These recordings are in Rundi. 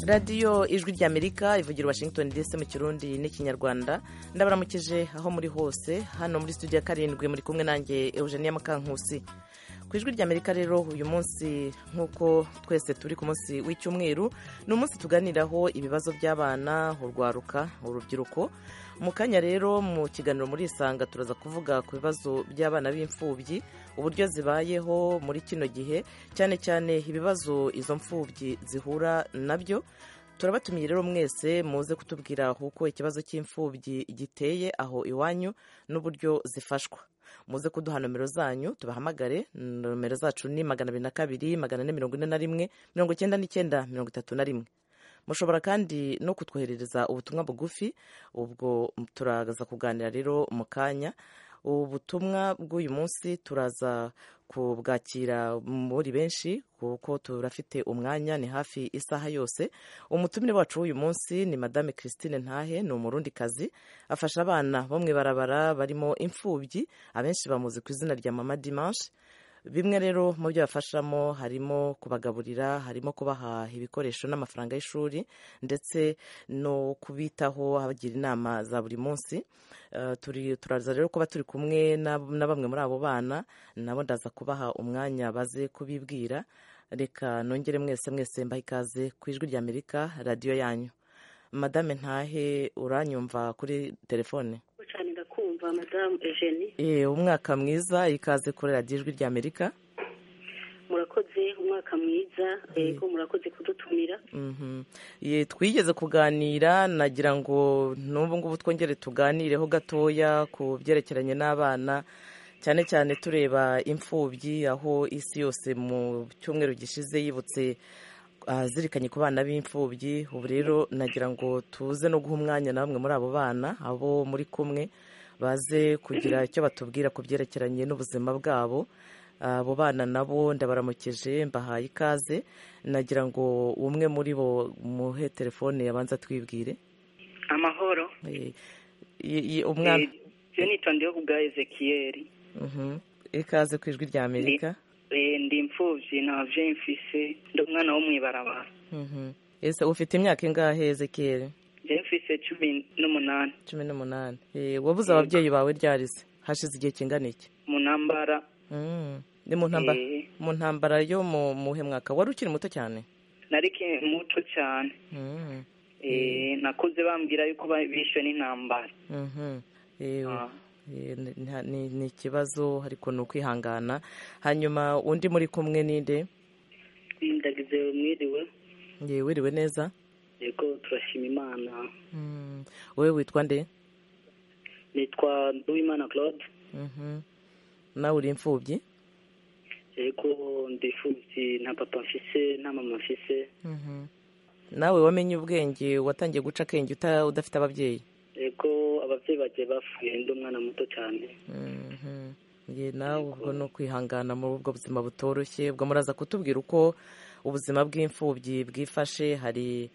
radiyo ijwi ry'amerika ivugira washington dc mu kirundi n'ikinyarwanda ndabaramukije aho muri hose hano muri studio ya karindwi muri kumwe nanjye eugenia mukankusi ku ijwi ry'amerika rero uyu munsi nk'uko twese turi ku munsi w'icyumweru ni umunsi tuganiraho ibibazo by'abana urwaruka urubyiruko mu kanya rero mu kiganiro muri isanga turaza kuvuga ku bibazo by'abana b'imfubyi uburyo zibayeho muri kino gihe cyane cyane ibibazo izo mfubyi zihura nabyo turabatumiye rero mwese muze kutubwira uko ikibazo cy'imfubyi giteye aho iwanyu n'uburyo zifashwa muze kuduha nomero zanyu tubahamagare nomero zacu ni magana abiri na kabiri magana ane mirongo ine na rimwe mirongo icyenda n'icyenda mirongo itatu na rimwe mushobora kandi no kutwoherereza ubutumwa bugufi ubwo turaza kuganira rero mu kanya ubutumwa bw'uyu munsi turaza kubwakira muri benshi kuko turafite umwanya ni hafi isaha yose umutumire wacu w'uyu munsi ni madame christine ntahe ni umurundikazi afasha abana bo mu ibarabara barimo imfubyi abenshi bamuzi ku izina rya mama dimanche bimwe rero mu byo bafashamo harimo kubagaburira harimo kubaha ibikoresho n'amafaranga y'ishuri ndetse no kubitaho abagira inama za buri munsi turaza rero kuba turi kumwe na bamwe muri abo bana nabo ndaza kubaha umwanya baze kubibwira reka nongere mwese mwese mbaha ikaze ku ijwi ry'amerika radiyo yanyu madame ntahe uranyumva kuri telefone kumva madamu Eugenie umwaka mwiza ikaze kuri radiyo ijwi ry'amerika murakoze umwaka mwiza yego murakoze kudutumira twigeze kuganira nagira ngo n'ubu ngubu twongere tuganireho gatoya ku byerekeranye n'abana cyane cyane tureba imfubyi aho isi yose mu cyumweru gishize yibutse azirikanye ku bana b'imfubyi ubu rero nagira ngo tuze no guha umwanya na bamwe muri abo bana abo muri kumwe baze kugira icyo batubwira ku byerekeranye n'ubuzima bwabo abo bana nabo ndabaramukije mbahaye ikaze nagira ngo umwe muri bo muhe telefone yabanza twibwire amahoro umwana iyo nitondeho ku bwa ezekiyeri ikaze ku ijwi rya amerika ndi imfubyi ntabyo mfise ndi umwana wo mu ibarabara ese ufite imyaka ingahe ezekiyeri njyewe mfise cumi n'umunani cumi n'umunani wabuze ababyeyi bawe ryarize hashize igihe kingana iki mu ntambara ni mu ntambara yo mu muhe mwaka wari ukiri muto cyane nari muto cyane nakuze bambwira yuko bishwe n'intambara ni ikibazo ariko ni ukwihangana hanyuma undi muri kumwe ninde ndagize mwiriwe wiriwe neza yego turashima imana wowe witwa nde nitwa nduwimana claude nawe uri imfubyi yego ndi imfubyi nta papa mfise nta mama mfise nawe wamenye ubwenge watangiye guca akenge udafite ababyeyi yego ababyeyi bagiye bapfuye ndi umwana muto cyane nawe ubwo ni ukwihangana muri ubwo buzima butoroshye ubwo muraza kutubwira uko ubuzima bw'imfubyi bwifashe hari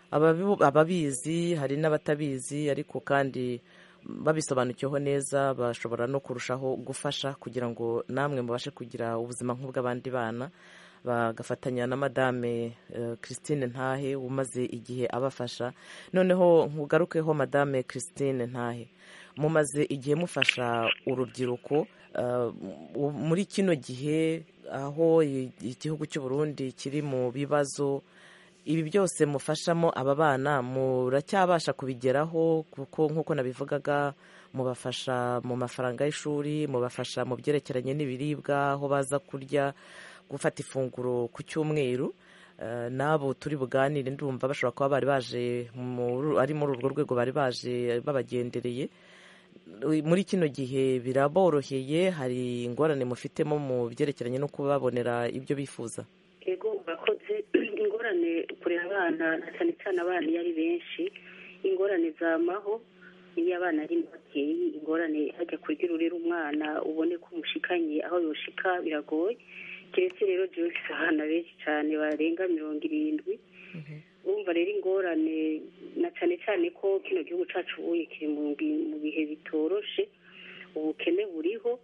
ababizi hari n'abatabizi ariko kandi babisobanukiweho neza bashobora no kurushaho gufasha kugira ngo namwe mubashe kugira ubuzima nk'ubw'abandi bana bagafatanya na madame christine ntahe umaze igihe abafasha noneho nkugarukeho madame christine ntahe mumaze igihe mufasha urubyiruko muri kino gihe aho igihugu cy'u Burundi kiri mu bibazo ibi byose mufashamo aba bana muracyabasha kubigeraho kuko nk'uko nabivugaga mubafasha mu mafaranga y'ishuri mubafasha mu byerekeranye n'ibiribwa aho baza kurya gufata ifunguro ku cyumweru n'abo turi buganire ndumva bashobora kuba bari baje ari muri urwo rwego bari baje babagendereye muri kino gihe biraboroheye hari ingorane mufitemo mu byerekeranye no kubabonera ibyo bifuza yego urakoze ingorane kurera abana na cyane cyane abana iyo ari benshi ingorane zamaho iyo abana ari babyeyi ingorane hajya kurya ururera umwana ubone ko umushikanye aho yoshika biragoye keretse rero jose abana benshi cyane barenga mirongo irindwi urumva rero ingorane na cyane cyane ko kino gihugu cyacu ubuye kiri mu bihe bitoroshe ubukene buriho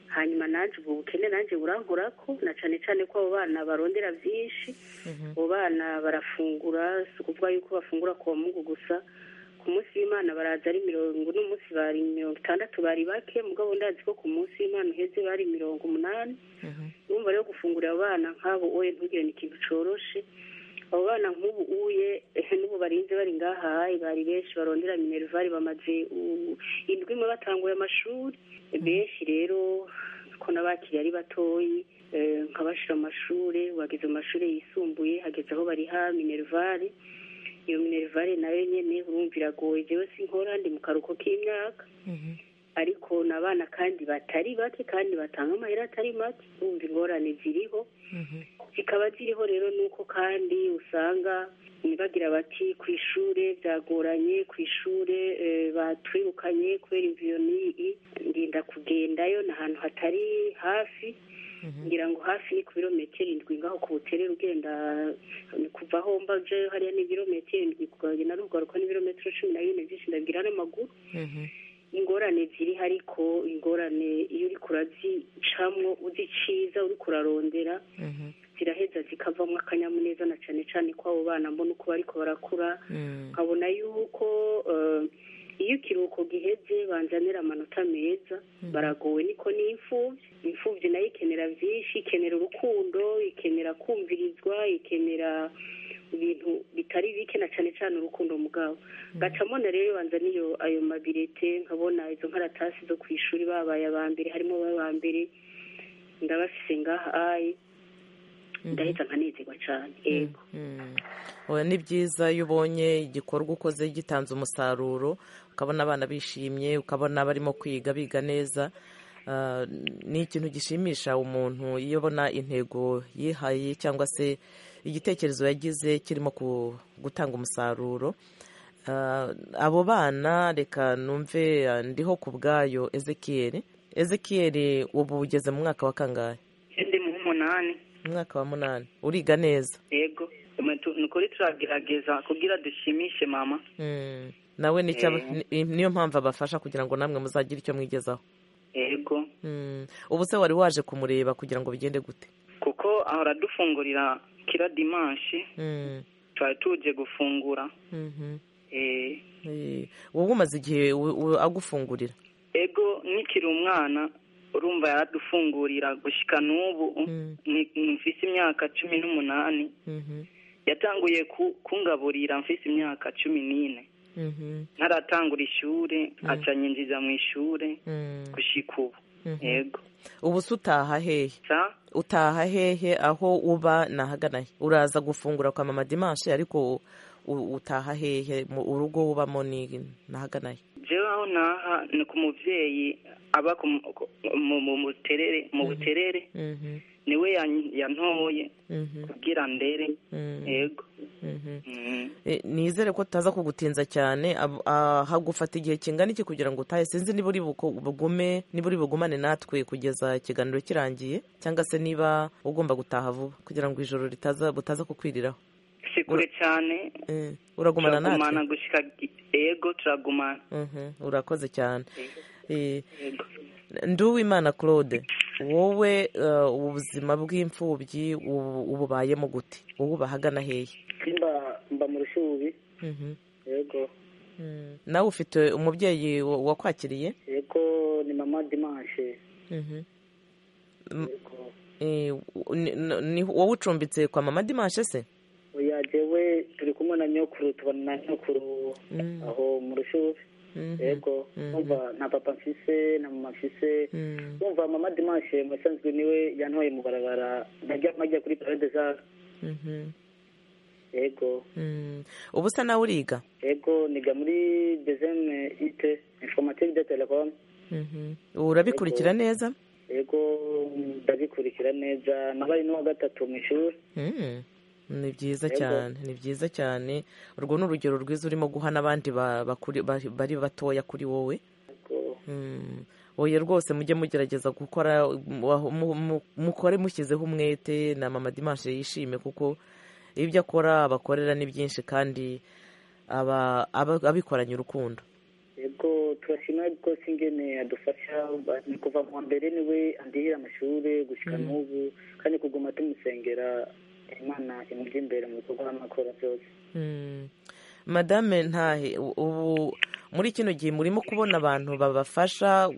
hanyuma nanjye ubwo bukene nanjye burankorako na cyane cyane ko abo bana barondera byinshi abo bana barafungura si ukuvuga yuko bafungura ku mungu gusa ku munsi w'imana baraza ari mirongo uno munsi bari mirongo itandatu bari bake mugabo ndazi ko ku munsi w'imana uheze bari mirongo umunani urumva rero gufungurira abo bana nk'abo oye ntugire ni ikintu coroshe abo bana nk'ubu uye n'ubu barinze bari ngahaye bari benshi barondera minervari bamaze indwi imwe batanguye amashuri benshi rero ko n'abakiriye ari batoyi nkabashira mu mashuri bageze mu mashuri yisumbuye hageze aho bariha minervari iyo minervari nayo nyine urumva iragoye jewe sinkora ndi mu karuhuko k'imyaka ariko ni abana kandi batari bake kandi batanga amahera atari make urumva ingorane ziriho zikaba ziriho rero nuko kandi usanga bagira bati ku ishuri byagoranye ku ishuri batwirukanye kubera imviyo n'iyi ndinda kugendayo ni ahantu hatari hafi ngira ngo hafi ni ku birometero indwi ngaho ku buterere ugenda kuva aho mbaje hariya ni ibirometero indwi kugenda n'ugaruka n'ibirometero cumi na bine byinshi ndabwira n'amaguru ingorane ziriho ariko ingorane iyo uri kurazicamwo uziciza uri kurarondera ziraheza zikavamo akanyamuneza na cyane cyane ko abo bana mbona uko bariko barakura nkabona yuko iyo ikiruhuko giheze banzanira amanota meza baragowe niko n'imfubyi imfubyi nayo ikenera byinshi ikenera urukundo ikenera kumvirizwa ikenera ibintu bitari bike na cyane cyane urukundo mugabo gacamo na rero banza niyo ayo mabirete nkabona izo nkaratasi zo ku ishuri babaye aba mbere harimo aba mbere ndabafise ngaha ayi ndahita nkanezerwa cyane yego ni byiza iyo ubonye igikorwa ukoze gitanze umusaruro ukabona abana bishimye ukabona barimo kwiga biga neza ni ikintu gishimisha umuntu iyo abona intego yihaye cyangwa se igitekerezo yagize kirimo gutanga umusaruro abo bana reka numve ndiho ku bwayo ezekiyeri ezekiyeri ubu ugeze mu mwaka wa kangahe ndi mu munani umwaka wa munani uriga neza yego ni ukuri turagerageza kugira dushimishe mama nawe niyo mpamvu abafasha kugira ngo namwe muzagire icyo mwigezaho yego ubu se wari waje kumureba kugira ngo bigende gute kuko ahora dufungurira kira dimanshi twari tuje gufungura wowe umaze igihe agufungurira ego nikiri umwana urumva yaradufungurira gushyika n'ubu mfise imyaka cumi n'umunani yatanguye kungaburira mfise imyaka cumi n'ine ntaratangura ishuri aca nyinjiza mu ishuri gushyika ubu yego ubu se utaha hehe utaha hehe aho uba nahagana he uraza gufungura kwa mama dimanche ariko utaha hehe urugo ubamo ni nahagana he jewe aho naha ni ku muvyeyi aba mu buterere mu buterere niwe yantoye kugira ndere yego nizere ko tutaza kugutinza cyane hagufata igihe kingana iki kugira ngo utahe sinzi niba uri bugume niba uri bugumane natwe kugeza ikiganiro kirangiye cyangwa se niba ugomba gutaha vuba kugira ngo ijoro butaza kukwiriraho si kure cyane uragumana natwe turagumana gushyika yego turagumana urakoze cyane nduwimana claude wowe ubuzima bw'imfubyi ububayemo gute wowe ubahagana hehe mba mu rushubi yego nawe ufite umubyeyi wakwakiriye yego ni mama dimanche wowe ucumbitse kwa mama dimanche se oya jewe turi kumwe na nyokuru tubona na nyokuru aho mu rushubi yego numva nta papa mfise na mama mfise numva mama dimanche musanzwe niwe yantoye mu barabara najya kuri parade zara yego ubu se nawe uriga yego niga muri dezeme ite informatique de telecom urabikurikira neza yego ndabikurikira neza nabaye n'uwa gatatu mu ishuri ni byiza cyane ni byiza cyane urwo ni urugero rwiza urimo guha n'abandi bari batoya kuri wowe oye rwose mujye mugerageza gukora mukore mushyizeho umwete na mama dimanche yishime kuko ibyo akora abakorera ni byinshi kandi abikoranye urukundo ego turashima rwose ingene adufasha ni kuva mu wa mbere niwe andihira amashuri gushyika n'ubu kandi kuguma tumusengera imana imujya imbere mu bikorwa n'amakora byose madame ntahe ubu muri kino gihe murimo kubona abantu babafasha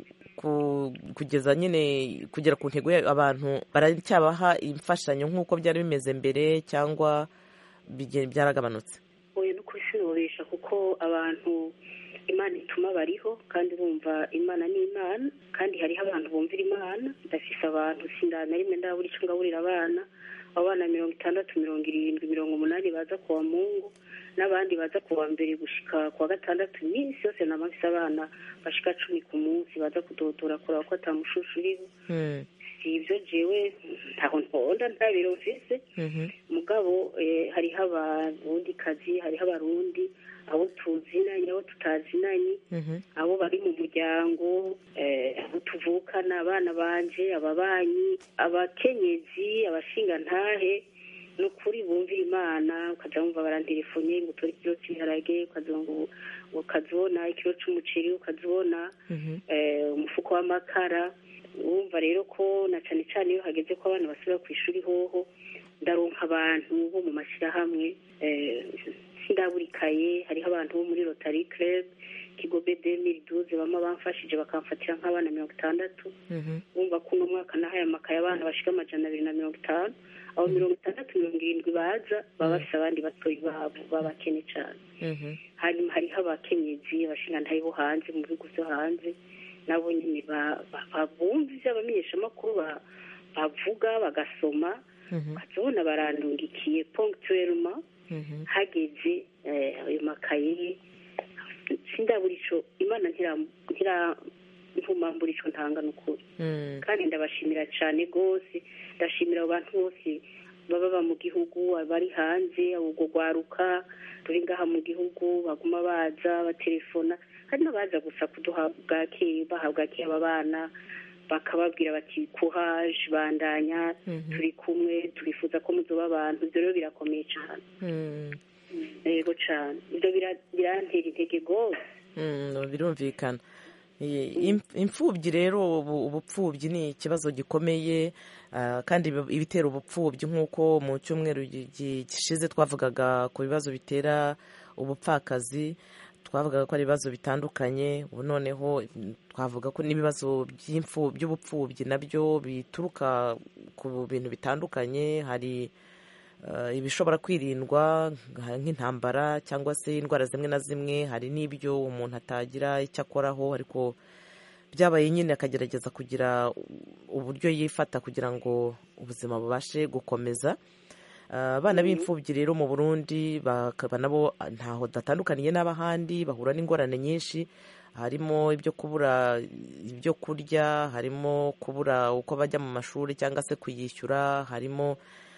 kugeza nyine kugera ku ntego abantu baracyabaha imfashanyo nk'uko byari bimeze mbere cyangwa byaragabanutse oya no kubishoboresha kuko abantu imana ituma bariho kandi bumva imana ni imana kandi hariho abantu bumvira imana ndafise abantu sindana rimwe ndabura icyo ngaburira abana abana mirongo itandatu mirongo irindwi mirongo umunani baza kuwa mungu n'abandi baza kuwa mbere gushika kuwa gatandatu iminsi yose namafise abana bashika cumi ku munsi baza kudodora kureba ko atamushushu uriho si ibyo jewe ntaho ntonda nta biro mfise mugabo hariho abarundi kazi hariho abarundi abo tuzinanye abo tutazinanye abo bari mu muryango abo tuvukana abana banje ababanyi abakenyezi abashingantahe ni ukuri bumvira imana ukajya wumva barantelefone ngo utore ikiro cy'ibiharage ukazibona ikiro cy'umuceri ukazibona umufuko w'amakara wumva rero ko na cyane cyane iyo hageze ko abana basubira ku ishuri hoho ndaronka abantu bo mu mashyirahamwe sindaburikaye hariho abantu bo muri rotary club kigobe demiri duze bama bamfashije bakamfatira nk'abana mirongo itandatu bumva ko uno mwaka nahaye amakaye abana bashika amajana abiri na mirongo itanu abo mirongo itandatu mirongo irindwi baza baba bafise abandi batoyi babo babakene cyane hanyuma hariho abakenyezi abashingantahe bo hanze mu bihugu byo hanze nabo nyine babumva ivyo abamenyeshamakuru bavuga bagasoma ukazibona barandungikiye ponctuellement hageze ayo makaye sindabura ico imana ntirantumambura ico ntanga n'ukuri kandi ndabashimira cane rwose ndashimira abo bantu bose baba mu gihugu abari hanze ubwo rwaruka ruri ngaha mu gihugu baguma baza batelefona hari n'abaza gusa kuduha bwake baha bwake aba bana bakababwira bati kuhaje bandanya turi kumwe turifuza ko muzoba abantu ibyo rero birakomeye cyane yego cyane ibyo birantera intege rwose birumvikana imfubyi rero ubupfubyi ni ikibazo gikomeye kandi ibitera ubupfubyi nk'uko mu cyumweru gishize twavugaga ku bibazo bitera ubupfakazi twavugaga ko ari ibibazo bitandukanye ubu noneho twavuga ko n'ibibazo by'ubupfubyi nabyo bituruka ku bintu bitandukanye hari ibishobora kwirindwa nk'intambara cyangwa se indwara zimwe na zimwe hari n'ibyo umuntu atagira icyo akoraho ariko byabaye nyine akagerageza kugira uburyo yifata kugira ngo ubuzima bubashe gukomeza abana b'imfubyi rero mu burundi bakaba nabo ntaho datandukaniye n'abahandi bahura n'ingorane nyinshi harimo ibyo kubura ibyo kurya harimo kubura uko bajya mu mashuri cyangwa se kuyishyura harimo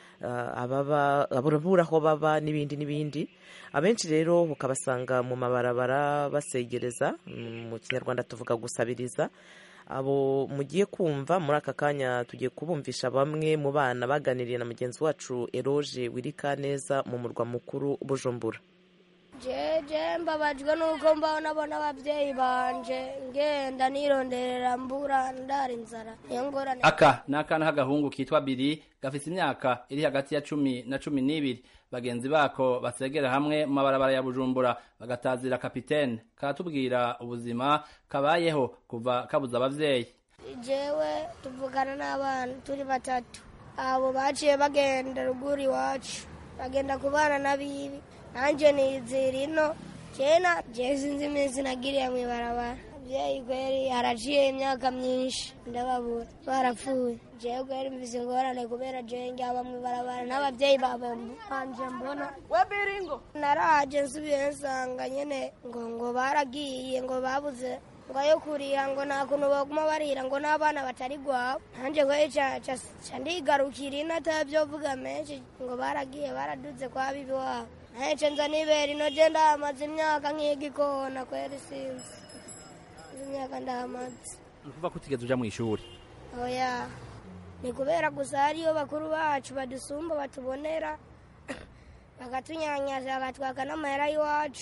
ababura aho baba n'ibindi n'ibindi abenshi rero ukabasanga mu mabarabara basegereza mu kinyarwanda tuvuga gusabiriza abo mugiye kumva muri aka kanya tugiye kubumvisha bamwe mu bana baganiriye na mugenzi wacu eroge wirika neza mu murwa mukuru bujumbura jeje mbabajwe nuko mbona abona ababyeyi banje ngenda nironderera mbura ndara inzara niyo ngorane aka ni akana k'agahungu kitwa biri gafite imyaka iri hagati ya cumi na cumi n'ibiri bagenzi bako basegera hamwe mu mabarabara ya bujumbura bagatazira kapitene karatubwira ubuzima kabayeho kuva kabuza abavyeyi jewe tuvugana n'abana turi batatu abo baciye bagenda ruguru iwacu bagenda kubana n'abibi nanje nizira ino kena je sinzi iminsi nagiriye mw'ibarabara abavyeyi kweri haraciye imyaka myinshi ndababura barapfuye jewe kweri mvise ingorane kubera jewe njyaba mw'ibarabara n'abavyeyi banje mbona webiringo naraje nsubiye nsanga nyene ngo ngo baragiye ngo babuze ngo ayo kuriha ngo nta kuntu baguma barira ngo n'abana batari gwabo nanje kweri ca ndigarukira ino atabyovuga menshi ngo baragiye baraduze kwa bibi wabo nahece nza nibera ino je ndahamaze imyaka nk'igikona kweri sinzi imyaka ndahamaze ni ukuvuga ko utigeze uja mu ishuri oya ni kubera gusa hariyo bakuru bacu badusumba batubonera bakatunyanyaza bakatwaka n'amahera y'iwacu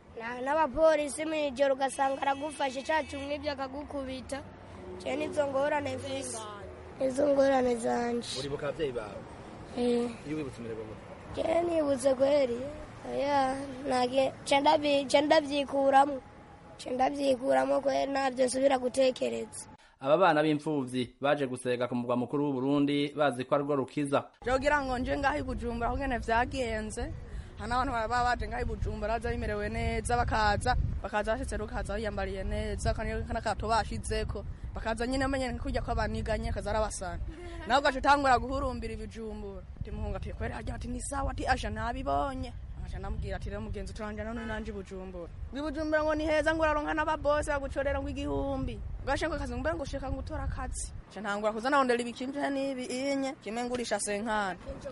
n'abapolisi mu ijoro ugasanga aragufashe cacu mw'ibyo akagukubita je nizo ngorane mfise izo ngorane zanje uribuka ababyeyi bawe iyo wibutse imirimo je nibutse kweri oya nage ce ndavyikuramwo ce ndavyikuramwo kweri navyo nsubira gutekereza aba bana b'imfuvyi baje gusega ku mugwa mukuru w'uburundi bazi ko arirwo rukiza jogira ngo nje ngaho i bujumbura kungene vyagenze hana abantu baba baje ngaho i bujumbura baza bimerewe neza bakaza bakaza bashitse rukaza biyambariye neza n'akato bashizeko bakaza nyine amenye kurya ko abaniganye kaza arabasana nawe ugaca utangura guhurumbira ibijumbura timuhunga ati kweri harya ati ni sawa ati aja nabibonye aca namubwira ati rero mugenzi turanje none nanje ibujumbura ibujumbura ngo ni heza ngo uraronka n'ababose bagucorera ngo igihumbi ugashe ngo akazi mbere ngo ushika ngo utora akazi aca ntangura kuza narondera ibikinje n'ibi inye kimwe ngurisha senkani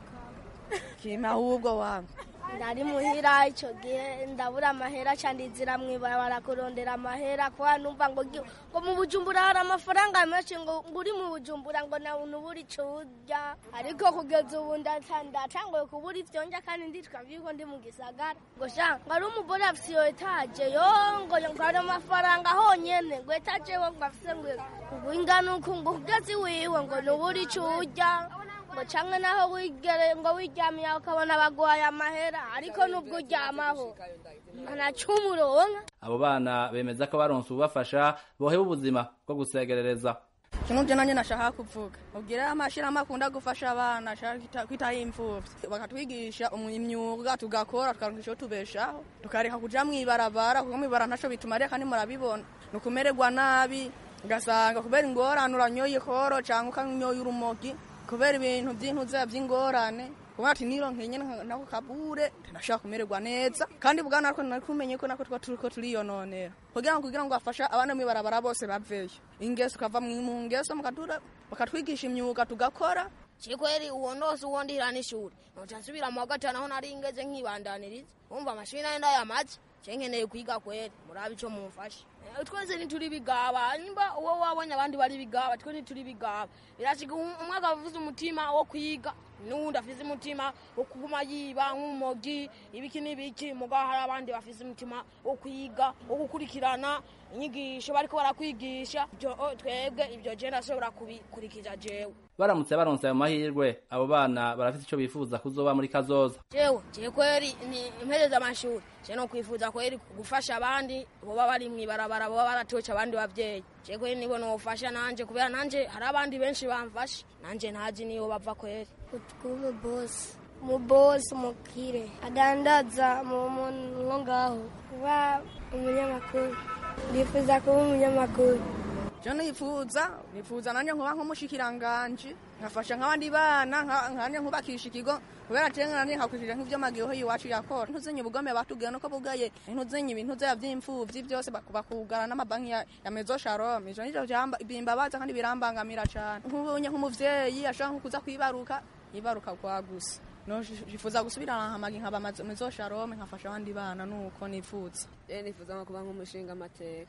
kimwe ahubwo wangu ndari muhira ico gihe ndabura amahera ca ndizira mw'ibarabara kurondera amahera kuba numva ngo ngo mu bujumbura hari amafaranga menshi ngo nguri mu bujumbura ngo nawe ntubura ico urya ariko kugeza ubu ndatanguye kubura ivyo ndya kandi nditwa vyuko ndi mu gisagara ngo sha ngo ari umugore afise iyo etaje yo ngo ngo hari amafaranga honyene ngo etaje we ngo afise ngo ngo ingana uku ngo kugeza iwiwe ngo ntubura ico urya ngo canke naho wigere ngo wiryamiye ukabona baguhaye amahera ariko nubwo uryamaho ntanacumuronka abo bana bemeza ko baronse ububafasha boheba ubuzima bwo gusegerereza kino je nanje nashaka kuvuga ubwire amashirahamwe akunda gufasha abana ashaka kwitaho imfuvyi bakatwigisha imyuga tugakora tukaronka ico tubeshaho tukareka kuja mw'ibarabara kuko mw'ibarabara ntaco bitumariye kandi murabibona ni ukumererwa nabi ugasanga kubera ingorane uranyoye ikoro canke ukanyoye urumogi kubera ibintu by'intuza by'ingorane kuba ati nironke nyene nako kabure ndashaka kumererwa neza kandi bwana ariko nari kumenye ko nako twa turiko turiyononera kugira ngo kugira ngo afasha abana mu barabara bose baveyo ingeso ukava mu ngeso mukatura bakatwigisha imyuga tugakora chikweri uwo ndose uwo ndihira n'ishuri noca nsubira mu wa gatanu aho nari ngeze nkibandaniriza umva amashuri nayo ndayamaze cenkeneye kwiga kweri murabe ico mumfashe twese ntituri bigaba nimba uwo wabonye abandi bari bigaba twe ntituri bigaba birashika umwe akavuza umutima wo kwiga n'uwundi afise umutima wo kuguma yiba nk'umogi ibiki n'ibiki mugabo hari abandi bafise umutima wo kwiga wo gukurikirana inyigisho bariko barakwigisha twebwe ivyo je ndashobora kubikurikiza jewe baramutse baronse ayo mahirwe abo bana barafite ico bifuza kuzoba muri kazoza jewe je kweri ni impereza amashuri je no kwifuza kweri gufasha abandi boba bari mw'ibarabara boba baratoca abandi bavyeyi je kweri nibo nofasha nanje kubera nanje hari abandi benshi bamfasha nanje ntazi niyo bava kweri kuba bosi umubosi mukire adandaza mu muntu ngaho kuba umunyamakuru ndifuza kuba umunyamakuru je nifuza nifuza nanje nkuba nk'umushikiranganji nkafasha nk'abandi bana nkanje nkubakisha ikigo kubera tenga nanje nkakurikira nk'ivyo magiho iwacu yakora ntuzenye ubugome batubwira nuko bugaye ntuzenye ibintu vya vy'imfuvyi vyose bakugara n'amabanki ya, ya mezo shalom ivyo nivyo bimbabaza kandi birambangamira cane nk'ubonye nk'umuvyeyi ashaka nko kuza kwibaruka yibaruka kwa gusa no nifuza gusubira hamagi nkaba mezo shalom nkafasha abandi bana nuko nifuza je nifuza nko kuba nk'umushinga amateka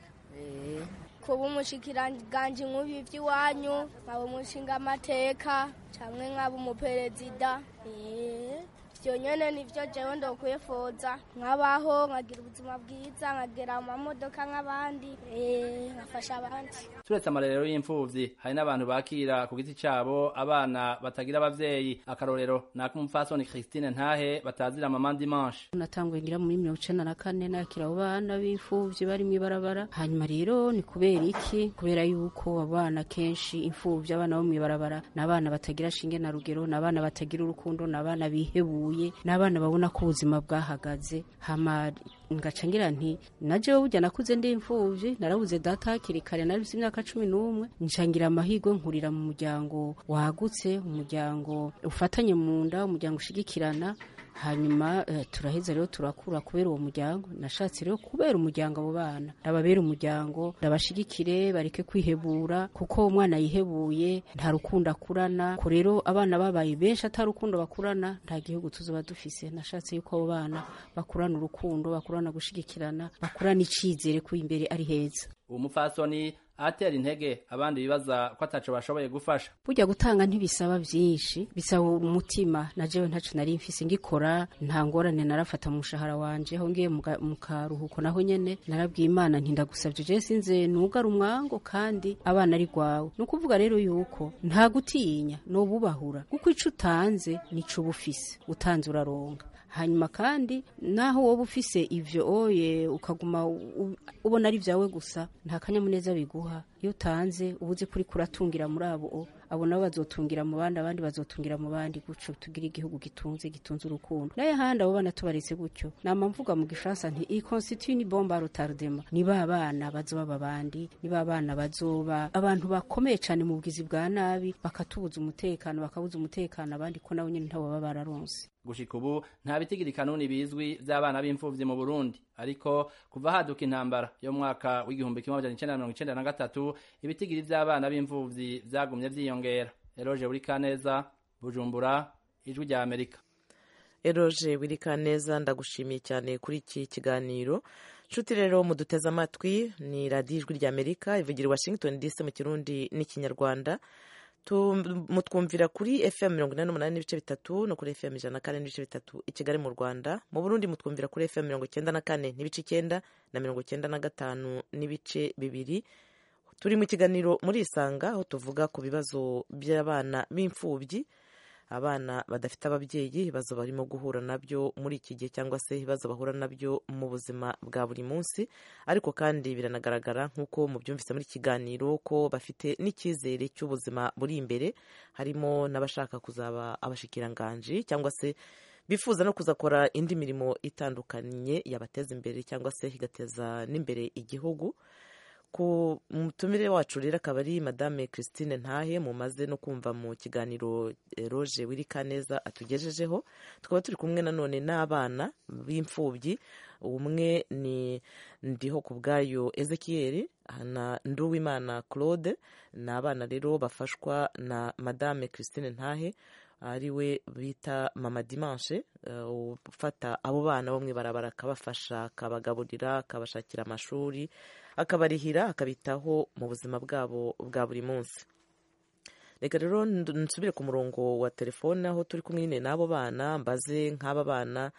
kuba umushikiranganji nk'ubi vy'iwanyu nkaba umushinga amateka camwe nkaba umuperezida ivyo nyene nivyo jewe ndokwifuza nkabaho nkagira ubuzima bwiza nkagera amamodoka nk'abandi nkafasha abandi turetse amarerero y'imfuvyi hari n'abantu bakira ku giti cabo abana batagira abavyeyi akarorero ni ak'umupfasoni christine ntahe batazira mama dimanche natanguye ngira muri mirongo icenda na kane nakira abo bana b'imfuvyi bari mw'ibarabara hanyuma rero ni kubera iki kubera yuko abana kenshi imfuvyi abana bo mw'ibarabara ni abana batagira shinge na rugero ni abana batagira urukundo ni abana bihebuye ni abana babona ko ubuzima bwahagaze hama ngaca ngira nti najewe burya nakuze ndi imfuvyi narabuze data hakiri kare narifise imyaka cumi n'umwe ncangira amahirwe nkurira mu muryango wagutse umuryango ufatanye mu nda umuryango ushigikirana hanyuma uh, turaheza rero turakura kubera uwo muryango nashatse rero kubera umuryango abo bana ndababera umuryango ndabashigikire bareke kwihebura kuko umwana yihebuye nta rukundo akurana ko rero abana babaye benshi atari rukundo bakurana nta gihugu tuzoba dufise nashatse yuko abo bana bakurana urukundo bakurana gushigikirana bakurana icizere ko imbere ari heza uwo mupfasoni ahatera intege abandi bibaza ko ataco bashoboye gufasha burya gutanga ntibisaba byinshi bisaba umutima na jewe ntaco nari mfise ngikora nta ngorane narafata mu mushahara wanje aho ngiye mu karuhuko naho nyene narabwiye imana nti ndagusavye je sinze nugara umwango kandi abana ari gwawe ni ukuvuga rero yuko nta gutinya nobubahura kuko ico utanze nico uba ufise utanze uraronga hanyuma kandi naho wowe ufise ivyo oye ukaguma ubona ari vyawe gusa nta kanyamuneza biguha iyo utanze uba uzi kuri kuratungira muri abo abo nabo bazotungira mu bandi abandi bazotungira mu bandi gutyo tugira igihugu gitunze gitunze urukundo naye handi abo bana tubaretse gutyo nama mvuga mu gifaransa nti i constitue ni bombe à retardement ni ba bana bazoba abandi ni ba bana bazoba abantu bakomeye cyane mu bugizi bwa nabi bakatubuza umutekano bakabuza umutekano abandi ko nabo nyine ntabo baba bararonse gushika ubu nta bitigiri kanuni bizwi vy'abana b'imfuvyi mu Burundi ariko kuva haduka intambara yo mwaka w'igihumbi kimwe amajana icenda na mirongo icenda na gatatu ibitigiri vy'abana b'imfuvyi vyagumye vyiyongera eroje buri kaneza bujumbura ijwi rya amerika eroje wirikaneza ndagushimiye cyane kuri iki kiganiro nshuti rero muduteze amatwi ni radiyo ijwi rya amerika ivugira i washington dc mu kirundi n'ikinyarwanda mutwumvira kuri fm mirongo inani n'umunani n'ibice bitatu no kuri fm ijana na kane n'ibice bitatu i kigali mu rwanda mu burundi mutwumvira kuri fm mirongo icyenda na kane n'ibice icyenda na mirongo icyenda na gatanu n'ibice bibiri turi mu kiganiro muri isanga aho tuvuga ku bibazo by'abana b'imfubyi abana badafite ababyeyi ibibazo barimo guhura nabyo muri iki gihe cyangwa se ibibazo bahura nabyo mu buzima bwa buri munsi ariko kandi biranagaragara nk'uko mubyumvise muri kiganiro ko bafite n'icyizere cy'ubuzima buri imbere harimo n'abashaka kuzaba abashikiranganji cyangwa se bifuza no kuzakora indi mirimo itandukanye yabateza imbere cyangwa se igateza n'imbere igihugu ku mutumire wacu rero akaba ari madame christine ntahe mumaze no kumva mu kiganiro roje wirikaneza atugejejeho tukaba turi kumwe nanone n'abana b'imfubyi umwe ni ndiho ku bwayo ezekiyeri na nduwimana claude ni abana rero bafashwa na madame christine ntahe ari we bita mama dimanche ufata abo bana bo mu ibarabara akabafasha akabagaburira akabashakira amashuri akabarihira akabitaho mu buzima bwabo bwa buri munsi reka rero nsubire ku murongo wa telefone aho turi kumwe nyine n'abo bana mbaze nk'aba bana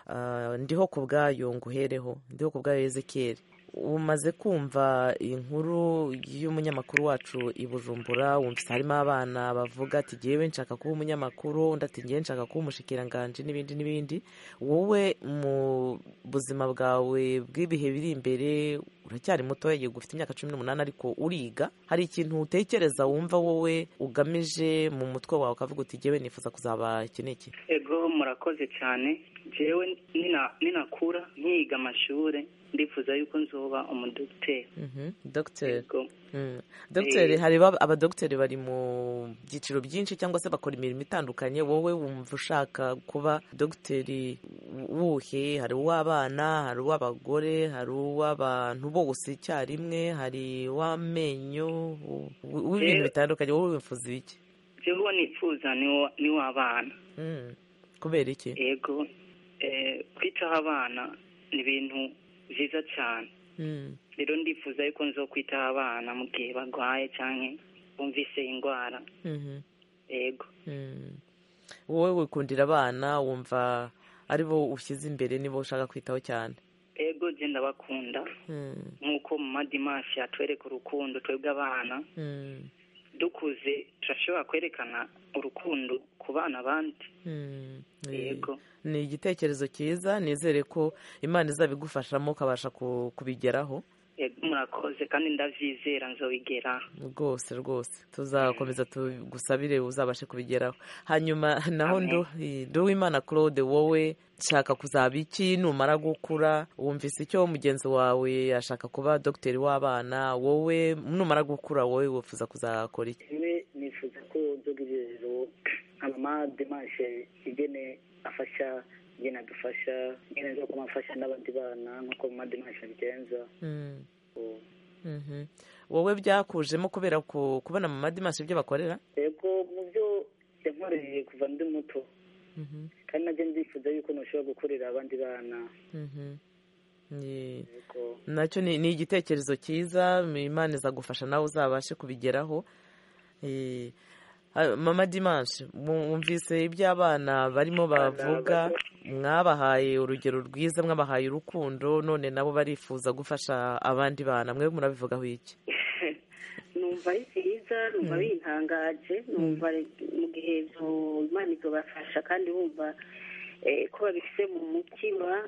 ndiho ku bwayo nguhereho ndiho ku bwayo ezekiyeri umaze kumva inkuru y'umunyamakuru wacu i bujumbura wumvise harimo abana bavuga ati ngewe nshaka kuba umunyamakuru undi ati ngewe nshaka kuba umushikiranganji n'ibindi n'ibindi wowe mu buzima bwawe bw'ibihe biri imbere uracyari muto yego ufite imyaka cumi n'umunani ariko uriga hari ikintu utekereza wumva wowe ugamije mu mutwe wawe ukavuga uti ngewe nifuza kuzaba iki n'iki ego murakoze cyane ngewe ninakura nkiga amashuri ndifuza yuko nzoba umudogiteri dogiteri dogiteri hari abadogiteri bari mu byiciro byinshi cyangwa se bakora imirimo itandukanye wowe wumva ushaka kuba dogiteri wuhe hari uw'abana hari uw'abagore hari uw'abantu bose icyarimwe hari uw'amenyo w'ibintu bitandukanye wowe wifuza ibiki jewe nifuza ni w'abana kubera iki yego kwitaho abana ni ibintu byiza cyane rero ndifuza yuko nzo kwitaho abana mu gihe barwaye cyangwa bumvise indwara yego wowe wikundira abana wumva ari bo ushyize imbere nibo ushaka kwitaho cyane ego genda bakunda nk'uko mu madimashi yatwereka urukundo twebwe abana dukuze turashobora kwerekana urukundo ku bana abandi yego ni igitekerezo cyiza nizere ko imana izabigufashamo ukabasha kubigeraho yego murakoze kandi ndabyizera nzobigera rwose rwose tuzakomeza tugusabire uzabashe kubigeraho hanyuma naho nduwimana claude wowe nshaka kuzaba iki numara gukura wumvise icyo mugenzi wawe ashaka kuba dogiteri w'abana wowe numara gukura wowe wifuza kuzakora iki nifuza ko dogiteri nka mama demashe igene afasha igene adufasha igene zo kumafasha n'abandi bana nk'uko mama demashe abigenza wowe byakujemo kubera kubona mama demashe ibyo bakorera yego mu byo yankoreye kuva ndi muto kandi najya ndifuza yuko ntushobora gukorera abandi bana nacyo ni igitekerezo cyiza imana izagufasha nawe uzabashe kubigeraho mama dimanshi mwumvise ibyo abana barimo bavuga mwabahaye urugero rwiza mwabahaye urukundo none nabo barifuza gufasha abandi bana mwe murabivugaho iki numva ari byiza numva bintangaje numva mu gihe imana izobafasha kandi wumva ko babifite mu mutima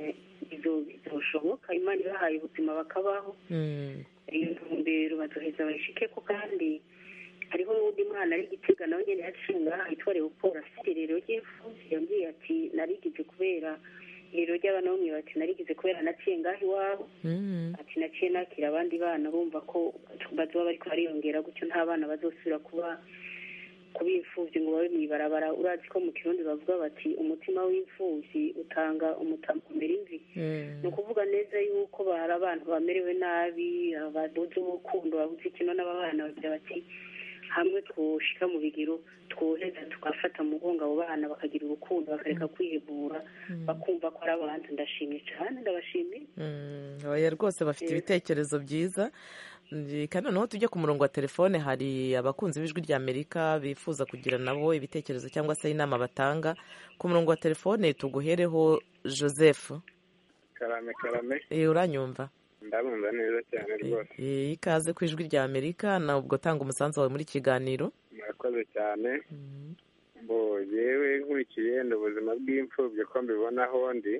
bizoshoboka imana ibahaye ubuzima bakabaho iyo ntumbero bazoheza bayishike ko kandi hariho n'undi mwana ari gitega nawe nyine yaciye ngaha yitwa leopold afite irero ry'imfubyi yambwiye ati narigize kubera irero ry'abana bamwe bati narigize kubera naciye ngaho iwabo ati naciye nakira abandi bana bumva ko bazoba bariko bariyongera gutyo nta bana bazosubira kuba kuba imfubyi ngo babe mw'ibarabara urazi ko mu kirundi bavuga bati umutima w'imfubyi utanga umutamukomera imvi ni ukuvuga neza yuko bari abantu bamerewe nabi babuze urukundo babuze ikino n'ababana bagira bati hamwe twoshika mu bigero twoheza tugafata mu mugongo abo bana bakagira urukundo bakareka kwihebura bakumva ko ari abantu ndashimye cyane ndabashimiye oya rwose bafite ibitekerezo byiza kandi noneho tujye ku murongo wa telefone hari abakunzi b'ijwi rya amerika bifuza kugira nabo ibitekerezo cyangwa se inama batanga ku murongo wa telefone tuguhereho joseph karame karame uranyumva ndabumva neza cyane rwose ikaze ku ijwi rya amerika nubwo tanga umusanzu wawe muri kiganiro murakoze cyane mbo yewe nkurikiye ni ubuzima bw'imfubyi ko mbibonaho ndi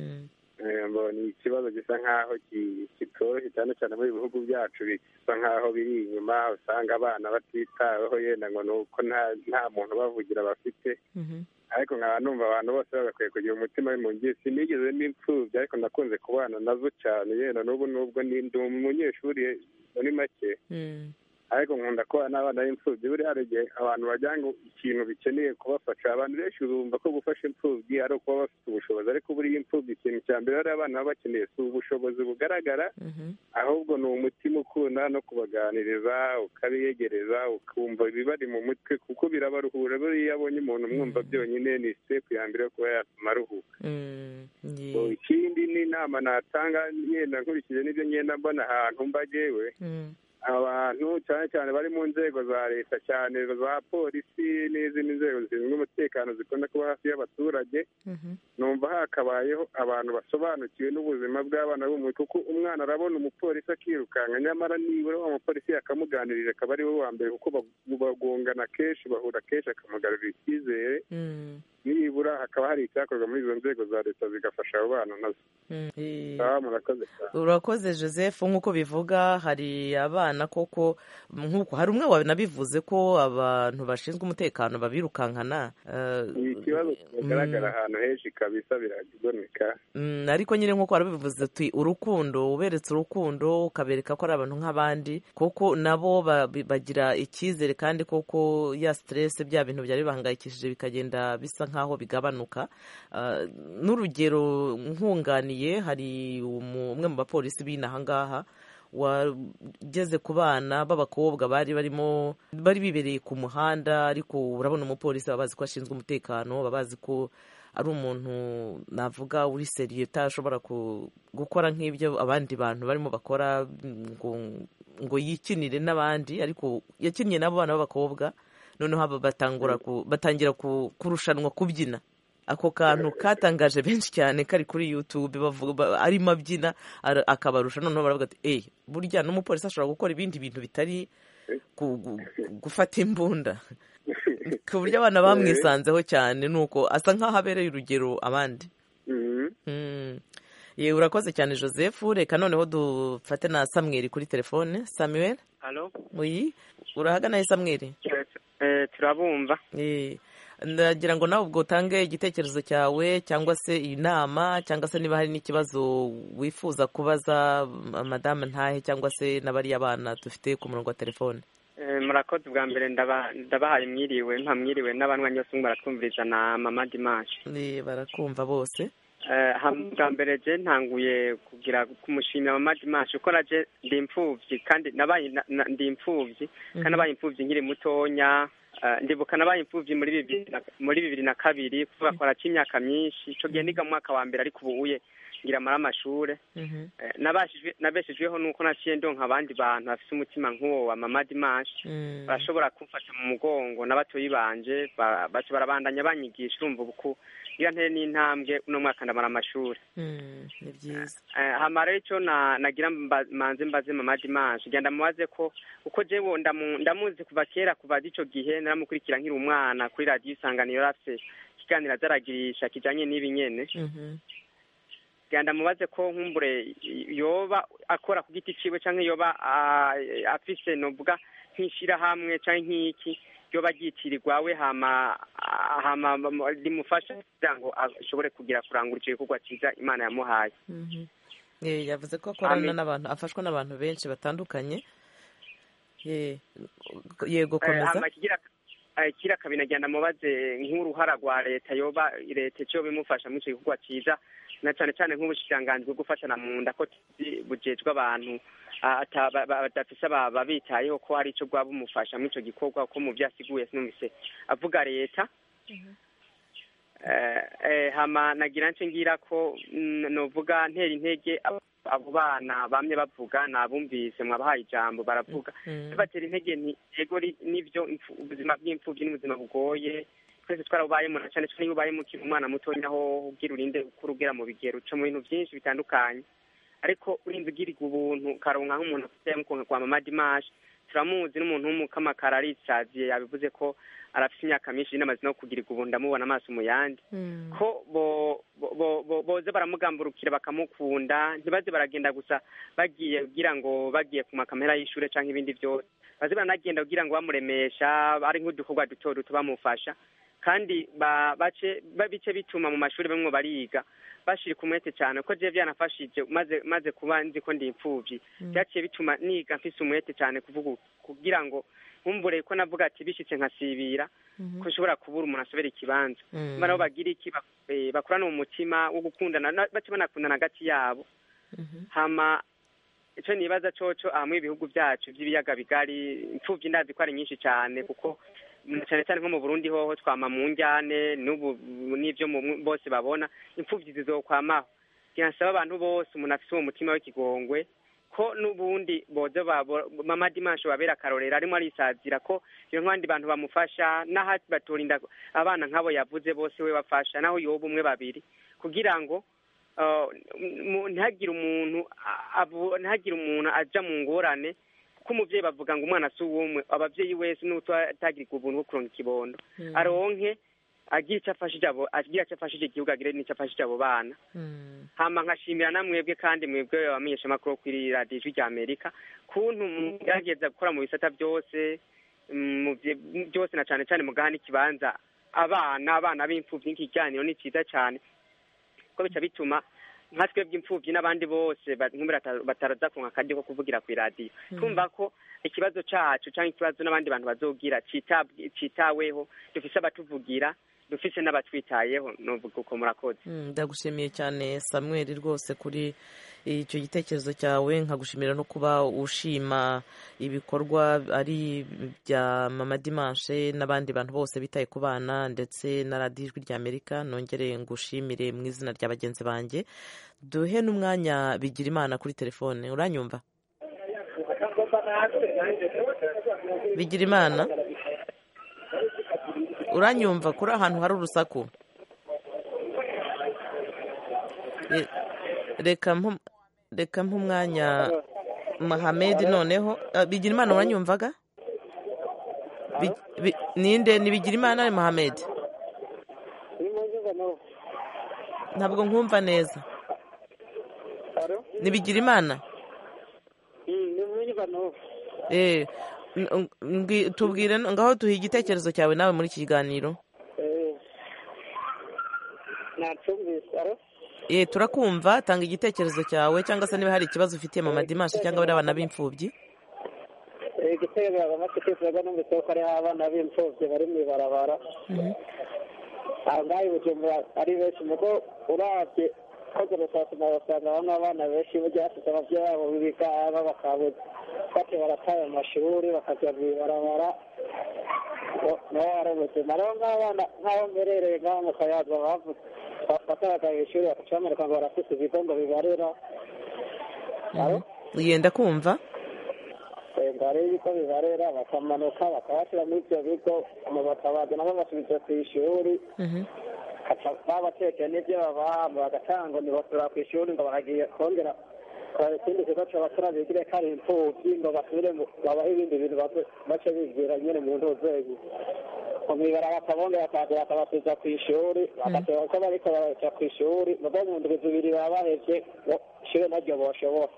ni ikibazo gisa nk'aho kitoroshye cyane cyane muri bihugu byacu bisa nk'aho biri inyuma usanga abana batitaweho yenda ngo ni uko nta muntu ubavugira bafite ariko nkaba numva abantu bose bagakwiye kugira umutima w'impunzi sinigeze n'imfubyi ariko nakunze kubana nazo cyane yenda n'ubu n'ubwo ndi umunyeshuri muri make ariko nkunda kubana n'abana b'imfubyi buriya hari igihe abantu bajya ngo ikintu bikeneye kubafasha abantu benshi bumva ko gufasha imfubyi ari ukuba bafite ubushobozi ariko buriya imfubyi ikintu cya mbere bariya abana baba bakeneye si ubushobozi bugaragara ahubwo ni umutima ukunda no kubaganiriza ukabiyegereza ukumva ibibari mu mutwe kuko birabaruhura buriya abonye umuntu umwumva byonyine ni sitepu ya mbere yo kuba yatuma aruhuka ikindi ni inama natanga yenda nkurikije n'ibyo ngenda mbona ahantu mbagewe abantu cyane cyane bari mu nzego za leta cyane za polisi n'izindi nzego zishinzwe umutekano zikunda kuba hafi y'abaturage numva hakabayeho abantu basobanukiwe n'ubuzima bw'abana b'umuntu kuko umwana arabona umupolisi akirukanka nyamara nibura wa mupolisi yakamuganirije akaba ari we wa mbere kuko bagongana kenshi bahura kenshi akamugarurira icyizere nibura hakaba hari icyakorwa muri izo nzego za leta zigafasha abo bana nazo urakoze joseph nk'uko bivuga hari abana koko nk'uko hari umwe wanabivuze ko abantu bashinzwe umutekano babirukankana ni ikibazo kigaragara ahantu henshi kabisa biraboneka ariko nyine nk'uko warabivuze uti urukundo uberetse urukundo ukabereka ko ari abantu nk'abandi kuko nabo bagira icyizere kandi koko ya siteresi bya bintu byari bibahangayikishije bikagenda bisa nk'aho bigabanuka n'urugero nkunganiye hari umwe mu bapolisi b'inaha ngaha wageze ku bana b'abakobwa bari barimo bari bibereye ku muhanda ariko urabona umupolisi baba bazi ko ashinzwe umutekano baba bazi ko ari umuntu navuga uri seriye utashobora gukora nk'ibyo abandi bantu barimo bakora ngo ngo yikinire n'abandi ariko yakinnye n'abo bana b'abakobwa noneho batangira kurushanwa kubyina ako kantu katangaje benshi cyane kari kuri yutube arimo abyina akabarusha noneho baravuga ati eee burya n'umupolisi ashobora gukora ibindi bintu bitari gufata imbunda ku buryo abana bamwisanzeho cyane ni uko asa nk'aho abereye urugero abandi yewe urakoze cyane joseph reka noneho dufate na samweri kuri telefone samuel uyi urahagana he samweri turabumva ndagira ngo nawe ubwo utange igitekerezo cyawe cyangwa se inama cyangwa se niba hari n'ikibazo wifuza kubaza madamu ntahe cyangwa se n'abariya bana dufite ku murongo wa telefone murakoze bwa mbere ndabahaye mwiriwe mpamwiriwe n'abanywanyi bose baratwumviriza na mama dimanshi barakumva bose bwa mbere je ntanguye kugira kumushimira mama dimanshi uko naje ndi imfubyi kandi nabaye ndi imfubyi kandi nabaye imfubyi nkiri mutonya ndibuka nabaye imfubyi muri bibiri muri bibiri na kabiri kuvuga ko haraca imyaka myinshi icyo gihe niga mu mwaka wa mbere ariko ubuye ngira amara amashure nabeshejweho nuko naciye ndonka abandi bantu bafise umutima nk'uwo wa mama dimanche barashobora kumfata mu mugongo n'abatoyi banje baca barabandanya banyigisha urumva ubu iyo ntere n'intambwe uno mwaka ndamara amashuri ni byiza hama rero icyo nagira manze mbaze mama dimanche genda mubaze ko uko jewe ndamuzi kuva kera kuva ico gihe naramukurikira nkiri umwana kuri radiyo isanganiro rafise ikiganiro azaragirisha kijanye n'ibi nyene genda mubaze ko nkumbure yoba akora ku giti ciwe canke yoba afise novuga nk'ishirahamwe canke nk'iki yoba ryitirirwa we hama hama rimufasha kugira ngo ashobore kugira kurangura ico gikorwa ciza imana yamuhaye yavuze ko akorana n'abantu afashwa n'abantu benshi batandukanye yego komeza kira kabina agenda mubaze nk'uruhara rwa leta yoba leta icyo bimufasha muri icyo gikorwa cyiza na cyane cyane nk'ubushikiranganji bwo gufatana mu nda ko bujejwe abantu badafise babitayeho ko hari icyo bwaba bumufasha muri icyo gikorwa ko mu byo asiguye sinumvise avuga leta hama nagira nce ngira ko novuga ntera intege abo bana bamye bavuga nabumvise mwabahaye ijambo baravuga tubatera intege nti yego nivyo ubuzima bw'imfuvyi n'ubuzima bugoye twese twarabubayemo na cane cane iyo ubayemo ukiri umwana mutonya aho ugira urinde ukura ugera mu bigero uca mu bintu vyinshi bitandukanye ariko urinze ugirirwa ubuntu ukaronka nk'umuntu afite mukonka kwa mama dimanche turamuzi n'umuntu w'umukamakara arisaziye yabivuze ko arafite imyaka myinshi n'amazi no kugirirwa ubu ndamubona amaso mu yandi ko boze baramugamburukira bakamukunda ntibaze baragenda gusa bagiye kugira ngo bagiye ku makamera y'ishure cyangwa ibindi byose baze baranagenda kugira ngo bamuremesha ari nk'udukorwa duto duto bamufasha kandi bace bice bituma mu mashuri bamwe bariga bashirika umwete cyane ko je byanafashije maze maze kuba nzi ko ndi imfuvyi byaciye bituma niga mfise umwete cyane kuvuga kugira ngo nkumbure ko navuga ati bishitse nkasibira ko ushobora kubura umuntu asobera ikibanza mba nabo bagira iki bakurana mu mutima wo gukundana bace banakundana hagati yabo hama ico nibaza coco ahamwe ibihugu vyacu vy'ibiyaga bigari imfuvyi ndazi ko ari nyinshi cyane kuko cyane cyane nko mu Burundi hoho twama mu njyane n'ubu n'ivyo bose babona imfuvyi zizokwamaho kirasaba abantu bose umuntu afise uwo mutima w'ikigongwe ko n'ubundi boze mama dimanche babera akarorero arimo arisazira ko iyo nk'abandi bantu bamufasha n'aho batorinda abana nk'abo yavuze bose we bafasha naho yoba umwe babiri kugira ngo ntihagire umuntu ntihagire umuntu aja mu ngorane ko umuvyeyi bavuga ngo umwana si uwumwe abavyeyi wese n'utagirirwa ubuntu bwo kuronka ikibondo aronke agira icyo afashije abo agira icyo afashije igihugu agire n'icyo afashije abo bana hama nkashimira na mwebwe kandi mwebwe abamenyesha amakuru kuri radiyo ijwi rya amerika kuntu mugerageza gukora mu bisata byose byose na cyane cyane mugaha n'ikibanza abana abana b'imfubyi n'ikiganiro ni cyiza cyane ko bica bituma nka twebwe imfubyi n'abandi bose bataraza kunka akaryo ko kuvugira ku iradiyo twumva ko ikibazo cacu cyangwa ikibazo n'abandi bantu bazogira citaweho dufise abatuvugira dufise n'abatwitayeho novuga uko murakoze ndagushimiye cyane samuel rwose kuri icyo gitekerezo cyawe nkagushimira no kuba ushima ibikorwa ari bya mama dimanche n'abandi bantu bose bitaye ku bana ndetse na radiyo ijwi rya amerika nongere ngushimire mu izina rya bagenzi banjye duhe n'umwanya bigira imana kuri telefone uranyumva bigira imana uranyumva kuri ahantu hari urusaku reka nk'umwanya mahamedi noneho bigira imana uranyumvaga ninde ni bigira imana ari mahamedi ntabwo nkumva neza ni bigira imana tubwire ngaho duha igitekerezo cyawe nawe muri iki kiganiro ye turakumva tanga igitekerezo cyawe cyangwa se niba hari ikibazo ufitiye mama dimanche cyangwa bari abana b'imfubyi igitego bamaze kwifuza numvise ko hariho abana b'imfubyi bari mu ibarabara aha ngaha i bujumbura ari benshi mugo urabye koze rusasuma basanga bamwe abana benshi burya bafite ababyeyi babo b'ibigaba bakabuze bate barataye amashuri bakajya mu ibarabara niho hari ubuzima rero nk'abana nk'aho mberereye ngaho mu kayaza bakayaga ishuri bakaca bamwereka ngo barafite ibigo ngo bibarera yenda kumva ngo hari ibigo bibarera bakamanuka bakabashyira muri ibyo bigo mu batabazi nabo basubiza ku ishuri babatekeye n'ibyo babaha bagatanga ngo ntibasubira ku ishuri ngo baragiye kongera ikindi kigo cy'abasore bigire ko ari imfubyi ngo basubire babahe ibindi bintu bace bigira nyine mu ntuzegi mwibara bakabongera bakaza bakabasubiza ku ishuri bagateba ko bariko baraja ku ishuri mugo mu ndwi zibiri baba bahevye ishuri naryo boshobora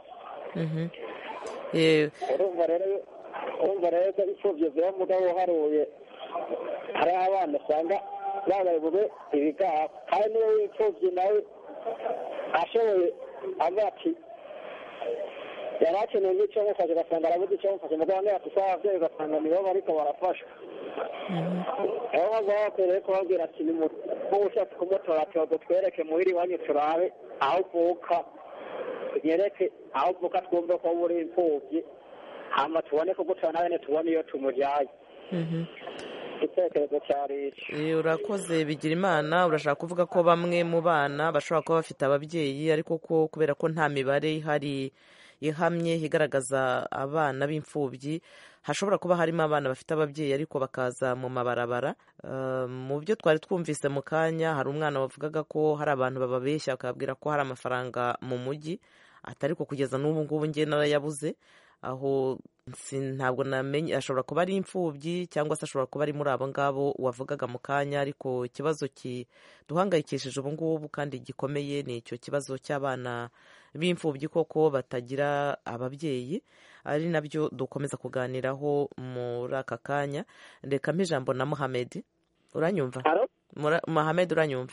urumva rero urumva rero ko imfuvyi ziba mugabo uharuye hariho abana usanga babaye bube ibigaha kandi niyo w'imfuvyi nawe ashoboye avuga ati yari akeneye nk'icyo mufashe ugasanga arabuze icyo mufashe mugabo bamwe bafise abavyeyi ugasanga nibo bariko barafashwa aho baba bakwiriye kubabwira ati nk'ushaka kumutora ati twereke muhira iwanyu turabe aho uvuka nyereke aho uvuka twumve ko uri imfubyi hama tubone kugutora nawe tubone iyo tumuryaye igitekerezo cyari iki urakoze bigira imana urashaka kuvuga ko bamwe mu bana bashobora kuba bafite ababyeyi ariko ko kubera ko nta mibare ihari ihamye igaragaza abana b'imfubyi hashobora kuba harimo abana bafite ababyeyi ariko bakaza mu mabarabara mu byo twari twumvise mu kanya hari umwana wavugaga ko hari abantu bababeshya bakababwira ko hari amafaranga mu mujyi atari ko kugeza n'ubu ngubu nge narayabuze aho ntabwo namenye ashobora kuba ari imfubyi cyangwa se ashobora kuba ari muri abo ngabo wavugaga mu kanya ariko ikibazo kiduhangayikishije ubu ngubu kandi gikomeye ni icyo kibazo cy'abana b'imfubyi koko batagira ababyeyi ari nabyo dukomeza kuganiraho muri aka kanya reka ijambo na muhamedi uranyumva muhamedi uranyumva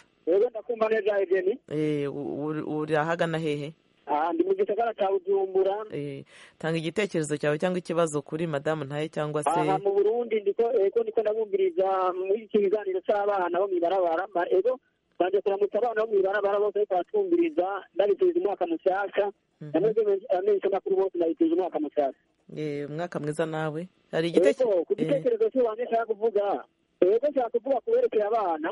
uri ahagana hehe ndi mu gisagara cya bujumbura tanga igitekerezo cyawe cyangwa ikibazo kuri madamu ntaye cyangwa se aha mu burundi ndiko ego ndiko ndabumviriza muri iki kiganiro cy'abana bo mw'ibarabara ego banje kuramutsa abana bo mw'ibarabara bose ariko baratwumviriza ndabiteza umwaka mushyashya namwebwe amenyesha amakuru bose ndabiteza umwaka mushyashya umwaka mwiza nawe hari igitekerezo ku gitekerezo cy'iwanjye nshaka kuvuga ego nshaka kuvuga ku berekeye abana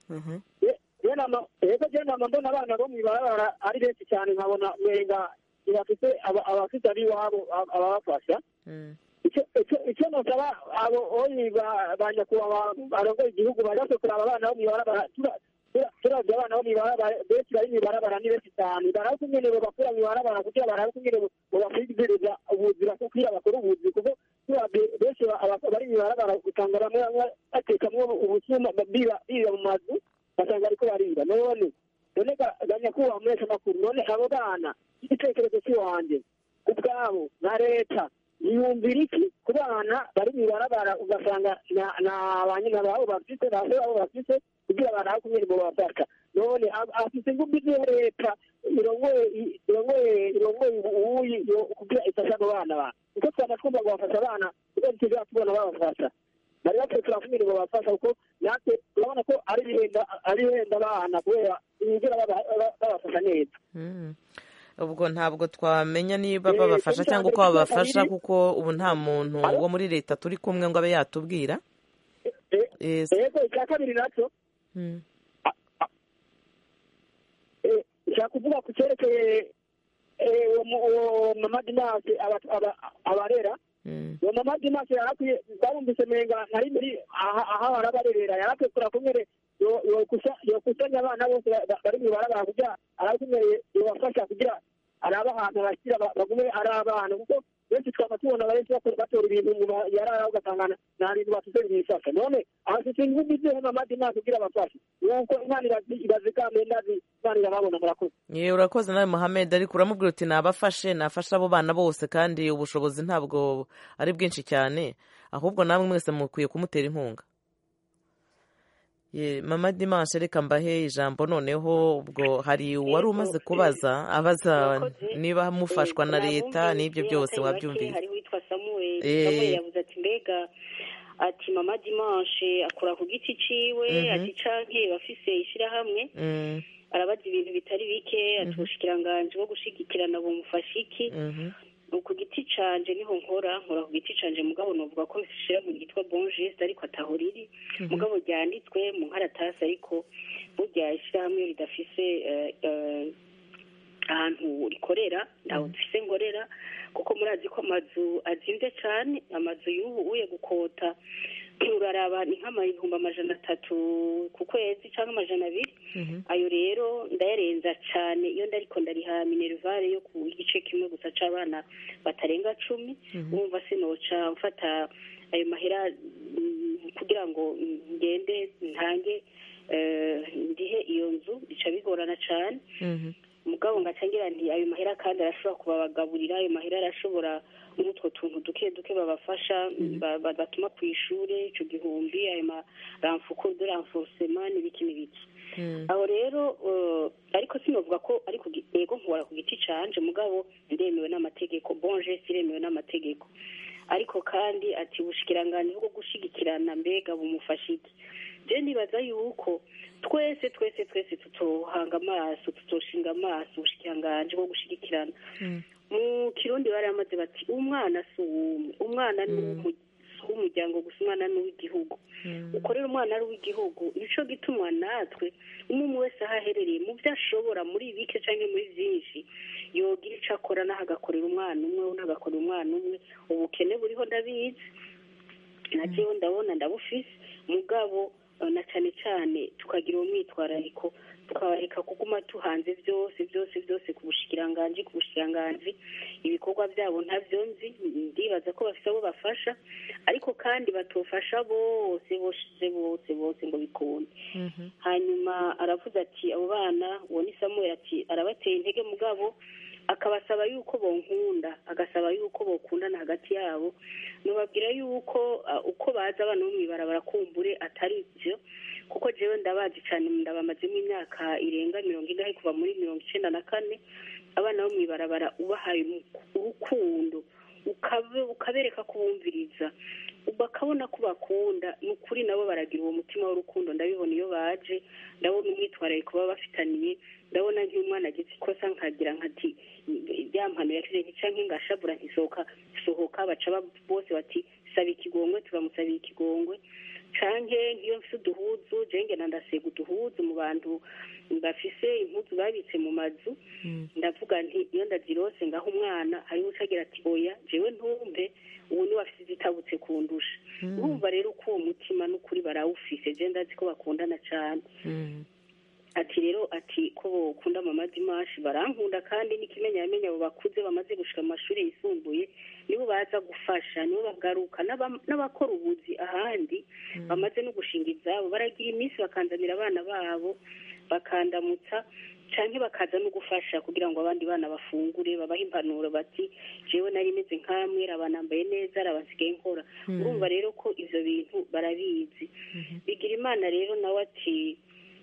ego je nama mbona abana bo mw'ibarabara ari benshi cyane nkabona mwenga bafite abafite ab'iwabo ababafasha icyo nosaba abo oyi ba nyakubahwa barongoye igihugu baje kuraba abana bo mw'ibarabara turavye abana bo mw'ibarabara benshi bari mw'ibarabara ni benshi cyane barabe kungene bobakura mw'ibarabara kugira barabe kungene bobakwigirira ubuzi bakubwira bakora ubuzi kuko turavye benshi bari mw'ibarabara usanga bamwe bamwe batekamwo ubusuma biba mu mazu basanga ariko bariba none none ganyakubahwa mwese amakuru none abo bana igitekerezo cy'iwanjye ubwabo na leta yumvira iki ku bana bari mw'ibarabara ugasanga na ba nyina babo bafite ba se babo bafite kugira barabe kumwe mu bafasha none afite ingufu z'iyo leta irongoye irongoye irongoye ubuyi kugira ifasha abo bana ba kuko twaba twumva ngo bafasha abana kuko ntituzaba tubona babafasha bari bakwiye turakumira ngo babafasha kuko natwe urabona ko ari ibihenda ari ibihenda abana kubera ibingira babafasha neza ubwo ntabwo twamenya niba babafasha cyangwa uko babafasha kuko ubu nta muntu wo muri leta turi kumwe ngo abe yatubwira yego icya kabiri nacyo nshaka kuvuga ku cyerekeye uwo mama dinasi abarera uwo mama dinasi yarakwiye barumvise menga nari muri aho barabarerera yarakwiye kura kumwe yokusanya abana bose bari mu barabara kugira arakumwe yobafasha kugira araba ahantu bashyira bagume ari abana kuko benshi twaba tubona benshi batora ibintu nyuma yarara ugasanga nta bintu bafite bifasha none abafite ingufu z'iyo mama dinasi kugira abafashe nuko imana irazikamye ndazi imana irababona murakoze yewe urakoze nawe muhammed ariko uramubwira uti nabafashe nafashe abo bana bose kandi ubushobozi ntabwo ari bwinshi cyane ahubwo namwe mwese mukwiye kumutera inkunga mama dimanche reka mbahe ijambo noneho ubwo hari uwari umaze kubaza abaza niba mufashwa na leta n'ibyo byose wabyumvise hari witwa samuel samuel yavuze ati mbega ati mama dimanche akora ku giti ciwe ati canke bafise ishyirahamwe arabaza ibintu bitari bike ati ubushikiranganji bwo gushigikirana bumufasha iki ku giti canje niho nkora nkora ku giti canje mugabo novuga ko nshira mu gitwa bon geste ariko ataho riri mugabo ryanditswe mu nkaratasi ariko burya ishyirahamwe ridafise eh, eh, ahantu rikorera ntaho dufise ngorera kuko murazi ko amazu azimvye cane amazu y'ubu uye gukota uraraba ni nk'amahumbi amajana atatu ku kwezi cyangwa amajana abiri ayo rero ndayarenza cyane iyo ndariko ndariha minerivare yo ku gice kimwe gusa c'abana batarenga cumi wumva sinoca mfata ayo mahera mm, kugira ngo ngende ntange eh, ndihe iyo nzu bica bigorana cane mugabo ngacangira nti ayo mahera kandi arashobora kubabagaburira ayo mahera arashobora n'utwo tuntu duke duke babafasha ba- ba- batuma ku ishure ico gihumbi ayo ma ramfuko de renforcement n'ibiki n'ibiki aho rero eh, ariko sinovuga ko ari ku gi- yego nkora ku giti canje mugabo ndemewe n'amategeko bon geste iremewe n'amategeko ariko kandi ati ubushikiranganji bwo gushigikirana mbega bumufasha iki je nibaza yuko twese twese twese tutohanga amaso tutoshinga amaso ubushikiranganji bwo gushigikirana mu kirundi baramaze bati umwana si uwumwe umwana ni uw'umu- si uw'umuryango gusa umwana ni uw'igihugu ukorera umwana ari uw'igihugu nico gituma natwe umwe umwe wese aho aherereye mu byo ashobora muri bike cyangwa muri byinshi yogira ico akora naho agakorera umwana umwe undi agakorera umwana umwe ubukene buriho ndabizi na jewe ndabona ndabufise mugabo eh, na cane cane tukagira uwo mwitwarariko tukabareka kuguma tuhanze byose byose byose ku bushikiranganji ku bushikiranganji ibikorwa byabo ntavyo nzi ndibaza ko bafise abo bafasha ariko kandi batofasha bose bose bose bose ngo bikunde hanyuma aravuze ati abo bana uwo ni samuel ati arabateye intege mugabo akabasaba yuko bonkunda agasaba yuko bokundana hagati yabo nubabwira yuko uh, uko baza abana bo mw'ibarabara kumbure atari byo kuko jewe ndabazi cyane ndabamazemo imyaka irenga mirongo ingahe kuva muri mirongo icenda na kane abana bo mw'ibarabara ubahaye umu- urukundo ukabe- ukabereka ko bumviriza bakabona ko bakunda ni ukuri nabo baragira uwo mutima w'urukundo ndabibona iyo baje ndabona umwitwarariko baba bafitaniye ndabona nk'iyo umwana agize ikosa nkagira nkati ya mpano yakize nticanke ngashabura ntisohoka sohoka baca ba- bose bati saba ikigongwe turamusabiye ikigongwe canke nk'iyo mfise uduhuzu jenge ndasega uduhuzu mu bantu bafise impuzu babitse mu mazu ndavuga nti iyo ndazirose ngaho umwana hariho ucagira ati oya jewe ntumve ubu niwe afise izitabutse kundusha urumva rero uko uwo mutima n'ukuri barawufise je ndazi ko bakundana cane ati rero ati ko bokunda mama dimashi barankunda kandi n'ikimenyamenya abo bakuze bamaze gushika mu mashuri yisumbuye nibo baza gufasha nibo bagaruka n'aba- n'abakora ubuzi ahandi bamaze no gushinga izabo baragira iminsi bakanzanira abana babo bakandamutsa canke bakaza no gufasha kugira ngo abandi bana bafungure babahe impanuro bati jewe nari meze nkamwe rabanambaye neza rabasigaye nkora Mm. urumva rero ko ivyo bintu barabizi bigira imana rero nawe ati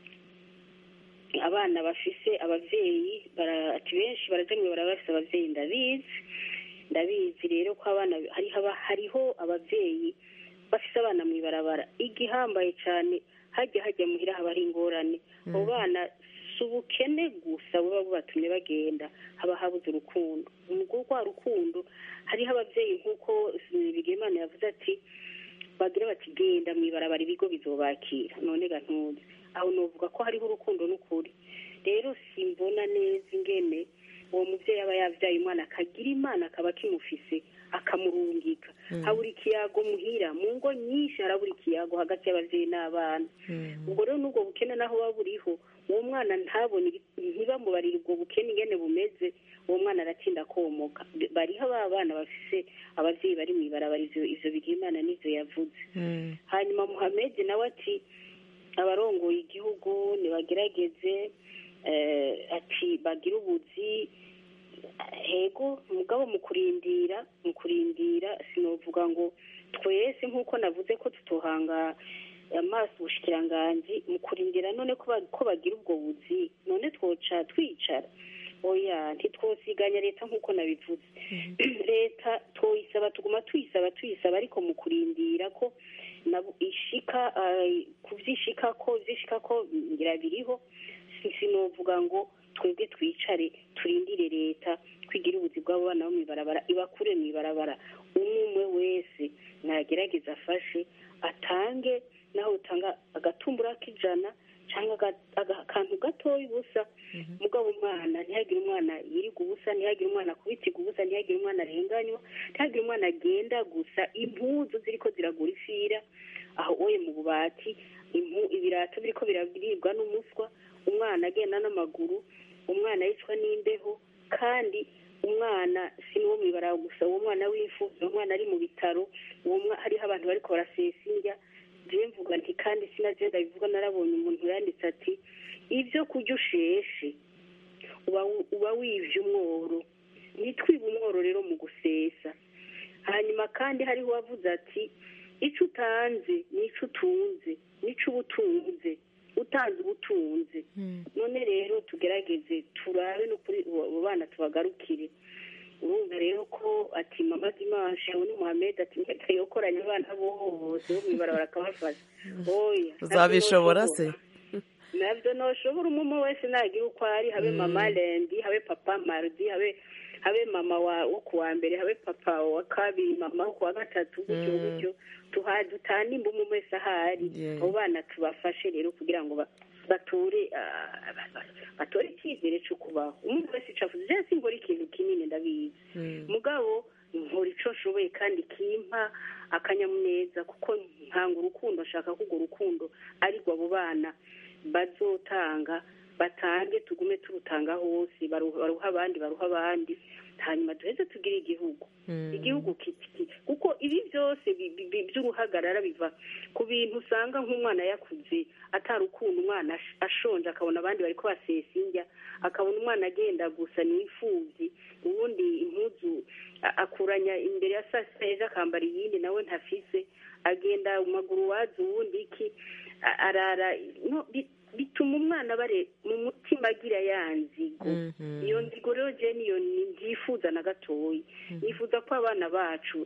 abana bafise abavyeyi bara- ati benshi baraja mwibara bafise abavyeyi ndabizi ndabizi rero ko abana hariho aba- hariho abavyeyi bafise abana mw'ibarabara igihambaye cane hajya hajya muhira haba hari ingorane abo bana si ubukene gusa buba bubatumye bagenda haba habuze urukundo umugore rwa rukundo hariho abavyeyi nk'uko bigimana yavuze ati bagira bati genda mw'ibarabara ibigo bizobakira none ga ntuzi aho novuga ko hariho urukundo n'ukuri rero simbona neza ingene uwo muvyeyi aba yavyaye umwana akagira imana akaba akimufise akamurungika Mm. habura ikiyago muhira mu ngo nyinshi harabura ikiyago hagati y'abavyeyi n'abana ubwo rero n'ubwo bukene naho buba buriho uwo mwana ntabone ibi- ntibamubarire ubwo bukene ingene bumeze uwo mwana aratinda komoka bariho ba bana bafise abavyeyi bari mw'ibarabara ivyo ivyo bigira imana n'ivyo yavuze hanyuma muhamedi nawe ati abarongoye igihugu nibagerageze eh, ati bagire ubuzi hego mugabo mu kurindira mu kurindira sinovuga ngo twese nk'uko navuze ko tutohanga amaso ubushikiranganji mu kurindira none ko ba- ko bagira ubwo buzi none twoca twicara oya ntitwosiganya leta nk'uko nabivuze leta twoyisaba tuguma tuyisaba tuyisaba ariko mu kurindira ko nabo ishika ah, kuvyishika ko vyishika ko ngira biriho si- sinovuga ngo twebwe twicare turindire leta kwigira ubuzi bw'abo bana bo mu ibarabara ibakure mu ibarabara umwe umwe wese nagerageza afashe atange naho utanga agatumbura k'ijana cyangwa akantu gatoya ubusa mugabo umwana ntihagire umwana yirirwa ubusa ntihagire umwana kubitiga ubusa ntihagire umwana arenganywa ntihagire umwana agenda gusa impuzu ziri ko ziragura ifira aho oye mu bubati ibirato biri ko birabiribwa n'umuswa umwana agenda n'amaguru umwana yicwa n'imbeho kandi umwana si n'uwo mu ibara gusa uwo mwana w'imfubyi uwo mwana ari mu bitaro hariho abantu bari barasesa indya njyewe mvuga nti kandi sinagenda bivuga narabonye umuntu yanditse ati ibyo kurya usheshe uba wivye umworo ntitwibe umworo rero mu gusesa hanyuma kandi hariho uwavuze ati icyo utanze n'icyo utunze n'icyo uba utunze utanze ubutunzi none rero tugerageze turabe no kuri abo bana tubagarukire urumva rero ko ati mama dimanche ubu ni muhammed ati mwete yokoranye abana bose bo mu ibarabara akabafasha oya uzabishobora se nabyo ntushobora umwe wese nagira uko ari habe mama lendi habe papa marudi habe habe mama wo ku wa mbere habe papa wa kabiri mama wo ku wa gatatu gutyo gutyo dutanimba umwe wese ahari abo bana tubafashe rero kugira ngo bature batore icyizere cyo kubaho umuntu wese icafuza je simbora ikintu kinini ndabizi mugabo nkora ico nshoboye kandi kimpa akanyamuneza kuko ntanga urukundo nshaka ko urwo rukundo ariko abo bana bazotanga batange tugume turutanga hose baruha abandi baruha abandi hanyuma duheze tugire igihugu igihugu kuko ibi byose by'uruhagarara biva ku bintu usanga nk'umwana yakuze atarukunda umwana ashonje akabona abandi bari basesa indya akabona umwana agenda gusa n'imfubyi ubundi impuzu akuranya imbere ya saa sita ejo akambara iyindi nawe ntafise agenda mu maguru wazi ubundi iki arara bituma umwana bare mu mutima agira ya nzigo iyo nzigo rero je niyo ntifuza na gatoya nifuza ko abana bacu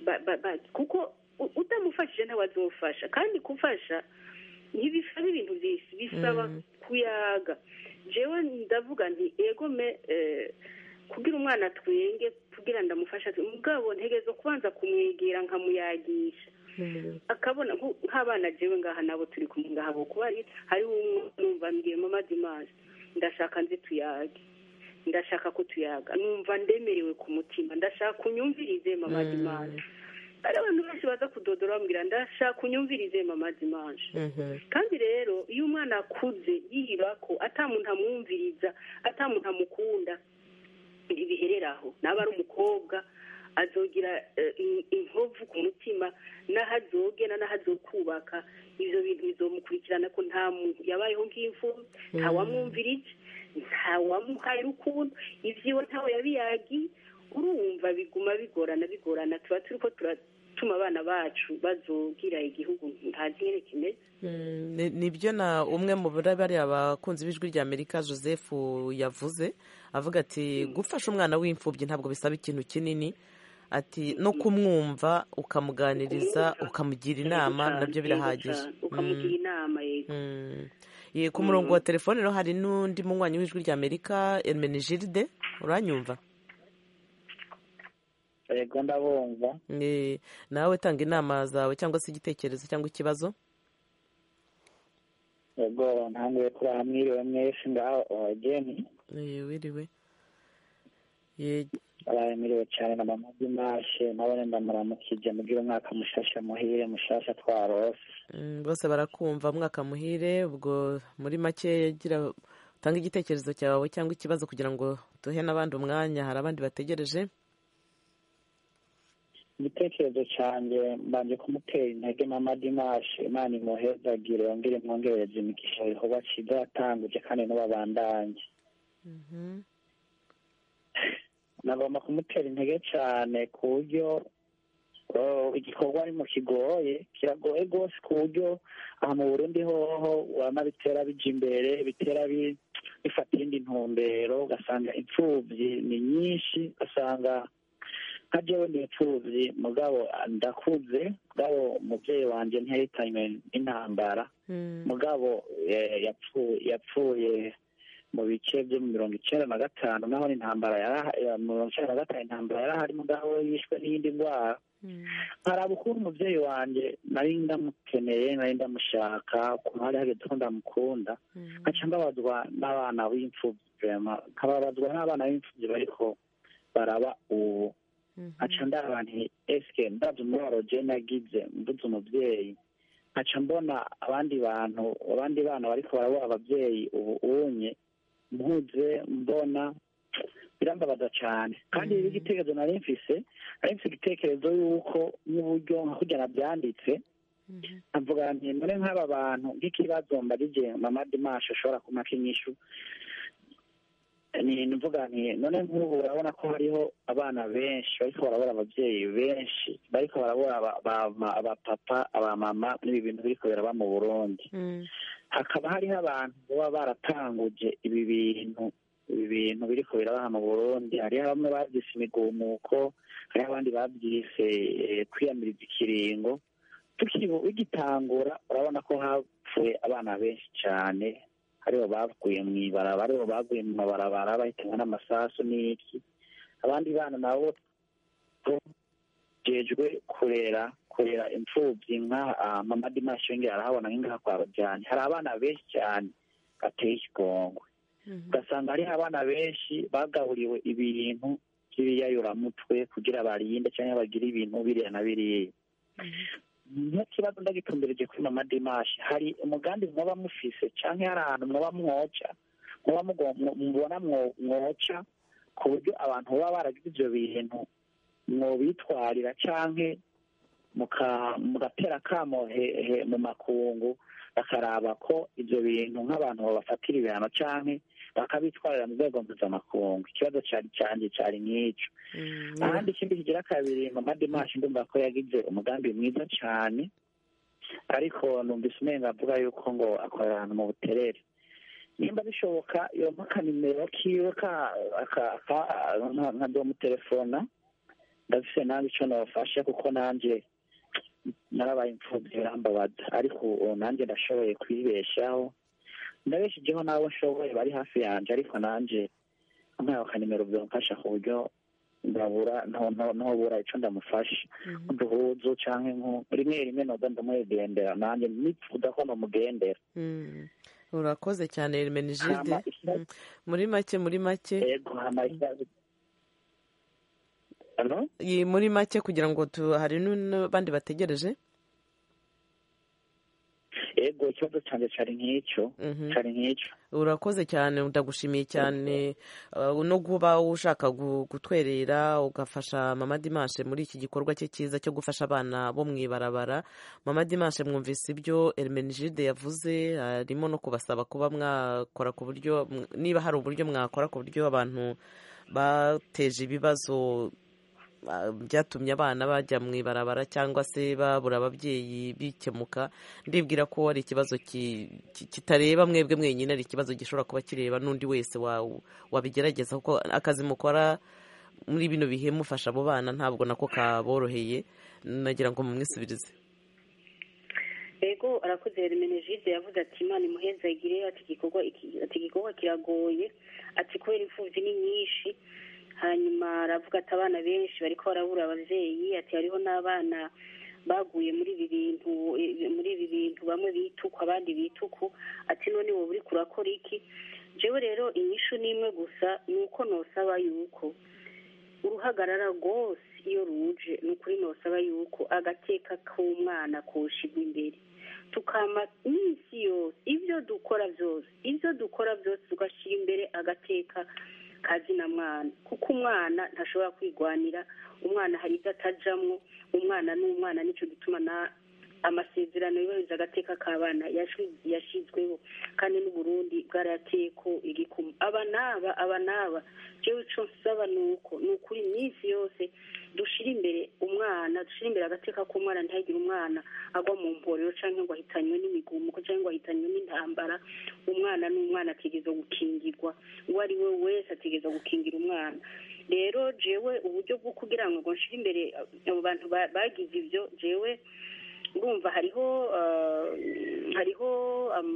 kuko utamufashije ntawe azofasha kandi gufasha ntibisaba ibintu byinshi bisaba kuyaga jewe ndavuga nti ego me kugira umwana twenge kugira ndamufasha mugabo ntegezo kubanza kumwegera nkamuyagisha akabona nk'abana jewe ngaha nabo turi kumwe ngaha bo kuba hariho umwe numva mbwiye mama dimanche ndashaka nze tuyage ndashaka ko tuyaga numva ndemerewe ku mutima ndashaka unyumvirize mama dimanche hari abantu benshi baza kudodora bambwira ndashaka unyumvirize mama dimanche kandi rero iyo umwana akuze yiba ko atamuntu amwumviriza atamuntu amukunda ibihereraho naba ari umukobwa azogira inkovu ku mutima n'aho azogena n'aho azokubaka ibyo bintu bizomukurikirana ko nta muntu yabayeho nk'imfubyi ntawamwumvirije ntawamuhaye urukundo ibyiwe ntawe yabiyagiye urumva biguma bigorana bigorana tuba turi ko turatuma abana bacu bazogira igihugu ntazi nyine kimeze nibyo na umwe mu bariya abakunzi b'ijwi rya amerika joseph yavuze avuga ati gufasha umwana w'imfubyi ntabwo bisaba ikintu kinini ati no kumwumva ukamuganiriza ukamugira inama nabyo birahagije ukamugira inama yego ku murongo wa telefone rero hari n'undi munywanyi w'ijwi rya amerika Hermenegilde uranyumva yego ndabumva nawe tanga inama zawe cyangwa se igitekerezo cyangwa ikibazo yego ntanguye kuri aha mwiriwe mwese ngaho abageni wiriwe mwiriwe cyane na mama dimashe nabone ndamuramukije mugire umwaka mushasha muhire mushasha twarose bose barakumva mwaka muhire ubwo muri make gira utanga igitekerezo cyawe cyangwa ikibazo kugira ngo duhe n'abandi umwanya hari abandi bategereje igitekerezo cyanjye mbanje kumutera intege mama dimashe imana imuhezagire yongere mwongereze imigisha ibikorwa cyiza yatanguje kandi n'ubabandanye nagomba kumutera intege cyane ku buryo igikorwa arimo kigoye kiragoye rwose ku buryo aha mu burundi hoho urabona bitera bija imbere bitera bifata iyindi ntumbero ugasanga imfubyi ni nyinshi ugasanga nka jewe ndi imfubyi mugabo ndakuze mugabo umubyeyi wanjye ntiyahitanywe n'intambara mugabo yapfuye mu bice byo mu mirongo icyenda na gatanu naho intambara mu mirongo icyenda na gatanu intambara yarahari mugabo yishwe n'iyindi ndwara nkaraba ukuntu umubyeyi wanjye nari ndamukeneye nari ndamushaka ukuntu hari hageze ko ndamukunda nkaca mbabazwa n'abana b'imfubyi nkababazwa n'abana b'imfubyi bariko baraba ubu nkaca ndaba nti esike ndabyo umubabaro je nagize mbuze umubyeyi nkaca mbona abandi bantu abandi bana bariko barabura ababyeyi ubu unye mpuze mbona birambabaza cyane kandi ibi igitekerezo nari mfise nari mfise igitekerezo y'uko n'uburyo nka kurya nabyanditse nkavuga nti none nk'aba bantu nk'ikibazo mbarije mama dimashe ashobora kumaka inyishu ni mvuga nti none nk'ubu urabona ko hariho abana benshi bariko barabura ababyeyi benshi bariko barabura abapapa abamama n'ibi bintu biriko biraba mu burundi hakaba hariho abantu baba baratanguje ibi bintu ibi bintu biriko birabaha mu burundi hariho bamwe babyise imigumuko hariho abandi babyise kwiyamiriza ikiringo bigitangura urabona ko hapfuye abana benshi cyane hariho baguye mu ibarabara hariho baguye mu mabarabara bahitanwa n'amasasu n'iki abandi bana nabo jejwe kurera kurera imfubyi nka mama dimashi yongera arahabona nk'ingaha kwa bajyanye hari abana benshi cyane bateye ikigongwe ugasanga hariho abana benshi bagaburiwe ibintu by'ibiyayuramutwe kugira barinde cyangwa bagire ibintu biriya na biriya nk'ikibazo ndagitumbereje kuri mama dimashi hari umugambi mwaba mufise cyangwa hari ahantu mwaba mwoca mwaba mubona mwoca ku buryo abantu baba baragize ibyo bintu mwobitwarira cyangwa mugatera akamo mu makungu bakaraba ko ibyo bintu nk'abantu babafatira ibihano cyangwa bakabitwarira mu rwego mpuzamakungu ikibazo cyari cyanjye cyari nk'icyo ahandi ikindi kigira kabiri mama dimashi ndumva ko yagize umugambi mwiza cyane ariko numvise umenga avuga yuko ngo akorera ahantu mu buterere nimba bishoboka yompa akanimero kiwe nkadomutelefona ndafise nanjye icyo nabafasha kuko nanjye narabaye imfubyi birambabaza ariko ubu nanjye ndashoboye kwibeshaho ndabeshijeho n'abo nshoboye bari hafi yanjye ariko nanjye nkaho akanimero byamfasha ku buryo ndabura ntobura icyo ndamufasha uduhuzu cyangwa rimwe rimwe noza ndamugendera nanjye nipfuza ko namugendera urakoze cyane rimenijide muri make muri make muri make kugira ngo hari n'abandi bategereje ego ikibazo cyanjye cyari nk'icyo cyari nk'icyo urakoze cyane ndagushimiye cyane no kuba ushaka gutwerera ugafasha mama dimashe muri iki gikorwa cye cyiza cyo gufasha abana bo mu ibarabara mama dimashe mwumvise ibyo erimenijide yavuze harimo no kubasaba kuba mwakora ku buryo niba hari uburyo mwakora ku buryo abantu bateje ibibazo byatumye abana bajya mu ibarabara cyangwa se babura ababyeyi bikemuka ndibwira ko ari ikibazo kitareba mwebwe mwenyine ari ikibazo gishobora kuba kireba n'undi wese wabigerageza kuko akazi mukora muri bino bihe mufasha abo bana ntabwo nako kaboroheye nagira ngo mumwisubirize ego arakoze remenejide yavuze ati imana imuhezagire ati igikorwa kiragoye ati kubera imfubyi ni nyinshi hanyuma aravuga ati abana benshi bariko barabura abavyeyi ati hariho n'abana baguye muri ibi bintu muri ibi bintu bamwe bituku abandi bituku ati none wowe uriko urakora iki jewe rero inyishu n'imwe gusa ni uko nosaba yuko uruhagarara rwose iyo ruje ni ukuri nosaba yuko agateka k'umwana koshigwa imbere tukama iminsi yose ibyo dukora byose ibyo dukora byose tugashyira imbere agateka kazina mwana kuko umwana ntashobora kwigwanira umwana hari ibyo atajamwo umwana ni umwana nicyo gituma na amasezerano yubahiriza agateka k'abana yashyizweho kandi n'uburundi bwarayateye ko igikumu aba n'aba aba n'aba jewe ico nsaba ni uko ni ukuri iminsi yose dushira imbere umwana dushira imbere agateka k'umwana ntihagire umwana agwa mu mporero canke ngo ahitanywe n'imigumuko canke ngo ahitanywe n'intambara umwana n'umwana ategerezwa gukingirwa uwo ari we wese ategerezwa gukingira umwana rero jewe uburyo bwo kugira ngo nshire imbere abo bantu bagize ivyo jewe urumva hariho hariho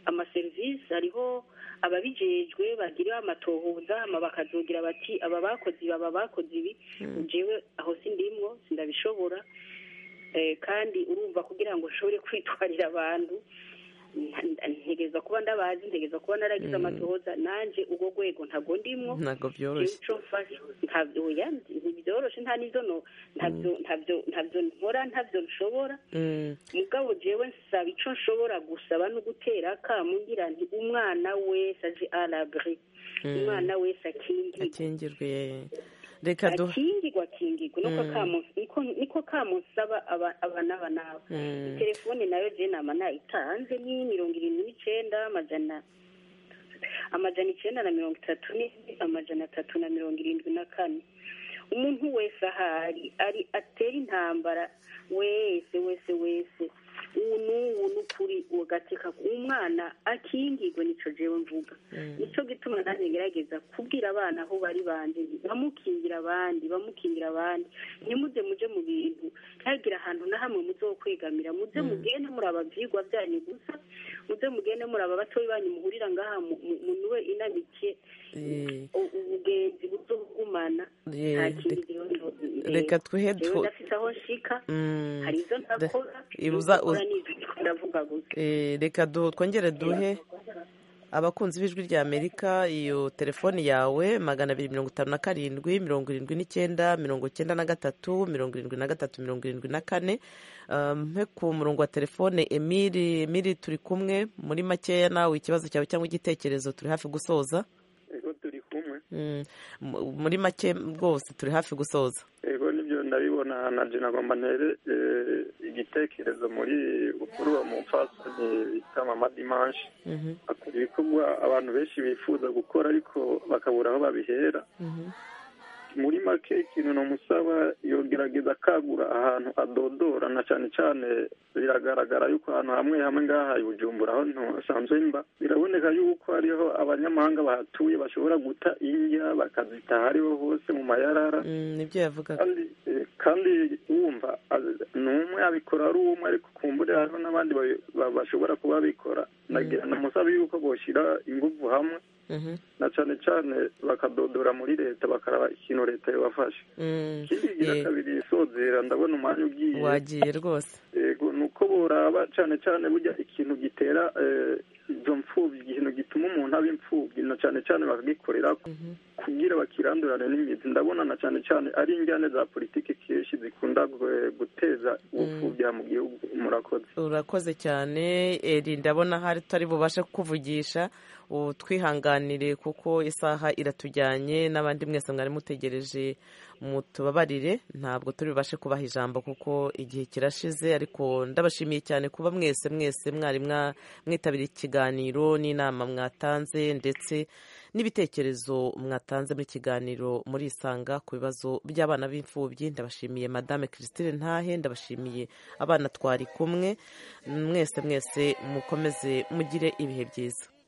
amaserivisi hariho ababijejwe bagira amatohoza hama bakazogira bati aba bakoze ibi aba bakoze ibi jewe aho sindimwo sindabishobora Eh, kandi urumva kugira ngo ushobore kwitwarira abantu nta- ntegereza kuba ndabazi ntegereza kuba naragize amatohoza nanje urwo rwego ntago ndimwo ntabwo byoroshye ico mfashe ntabyo oya ntibyoroshe nta n'izo no ntabyo ntabyo ntabyo nkora ntabyo nshobora Mm, mugabo jewe nsaba ico nshobora gusaba no gutera akamu ngira nti umwana wese aje arabri Mm. umwana wese akingirwe akingirwe reka duha akingirwa akingirwe niko Mm. kamu niko niko kamu nsaba aba aba n'aba n'aba Mm. telefone nayo je nama nayitanze ni mirongo irindwi n'icenda amajana amajana icenda na mirongo itatu n'indwi amajana atatu na mirongo irindwi na kane umuntu wese ahari ari atera intambara wese wese wese ubu n'ubu n'ukuri ugateka umwana akingirwe nico jewe mvuga nico gituma nanjye ngerageza kubwira abana aho bari banje bamukingira abandi bamukingira abandi ntimuze muje mu bintu ntihagire ahantu na hamwe muzokwegamira muze mugende muraba vyigwa byanyu gusa muze mugende muraba batoyi banyu muhurira ngaha mu- mu- munuwe inamikiye Eh, u- ubugenzi buzogumana Eh, nta kindi rero ndo- reka twihe jewe tu- ndafise aho nshika Mm, hari izo ntakora ibuza- izo nkora n'izo ndiko ndavuga gusa Eh, reka du- twongere duhe abakunzi b'ijwi rya amerika iyo telefoni yawe magana abiri mirongo itanu na karindwi mirongo irindwi n'icyenda mirongo icyenda na gatatu mirongo irindwi na gatatu mirongo irindwi na kane Um, mpe ku murongo wa telefone emiri emiri turi kumwe muri makeya nawe ikibazo cyawe cyangwa igitekerezo turi hafi gusoza ego turi kumwe Mm, mu- muri make rwose turi hafi gusoza ego nibyo ndabibona na je nagomba ntere eh, igitekerezo muri ukuri uwo mupfasoni bita mama dimanche Mhm, akora ibikorwa abantu benshi bifuza gukora ariko bakabura aho babihera mhm, muri make ikintu namusaba yogerageza akagura ahantu adodora na cyane cyane biragaragara yuko ahantu hamwe hamwe ngaha i bujumbura aho ntasanzwe mba biraboneka yuko hariho abanyamahanga bahatuye bashobora guta indya bakazita hariho hose mu mayarara mm, nibyo yavugaga kandi eh, kandi wumva az- ni umwe abikora ari umwe ariko kumbure hariho n'abandi babi- ba- bashobora kuba babikora nagira namusaba yuko boshyira ingufu hamwe Mhm, na cyane cyane bakadodora muri leta bakaraba ikintu leta yabafasha mm, ikindi gira eh, kabiri isozera ndabona umwanya ugiye wagiye rwose yego ni uko boraba cyane cyane burya ikintu gitera eh, izo mfubyi ikintu gituma umuntu aba imfubyi na cyane cyane bakagikorera kugira bakirandurane n'imizi ndabona na cyane cyane ari injyane za politiki kenshi zikunda gu- guteza ubupfubyi mu gihugu murakoze urakoze cyane eri ndabona hari tutari bubashe kukuvugisha ubu twihanganire kuko isaha iratujyanye n'abandi mwese mwari mutegereje mutubabarire ntabwo turi bubashe kubaha ijambo kuko igihe kirashize ariko ndabashimiye cyane kuba mwese mwese mwari mwa- mwitabiriye ikiganiro n'inama mwatanze ndetse n'ibitekerezo mwatanze muri kiganiro muri isanga ku bibazo by'abana b'imfubyi ndabashimiye madame christine ntahe ndabashimiye abana twari kumwe mwese mwese mukomeze mugire ibihe byiza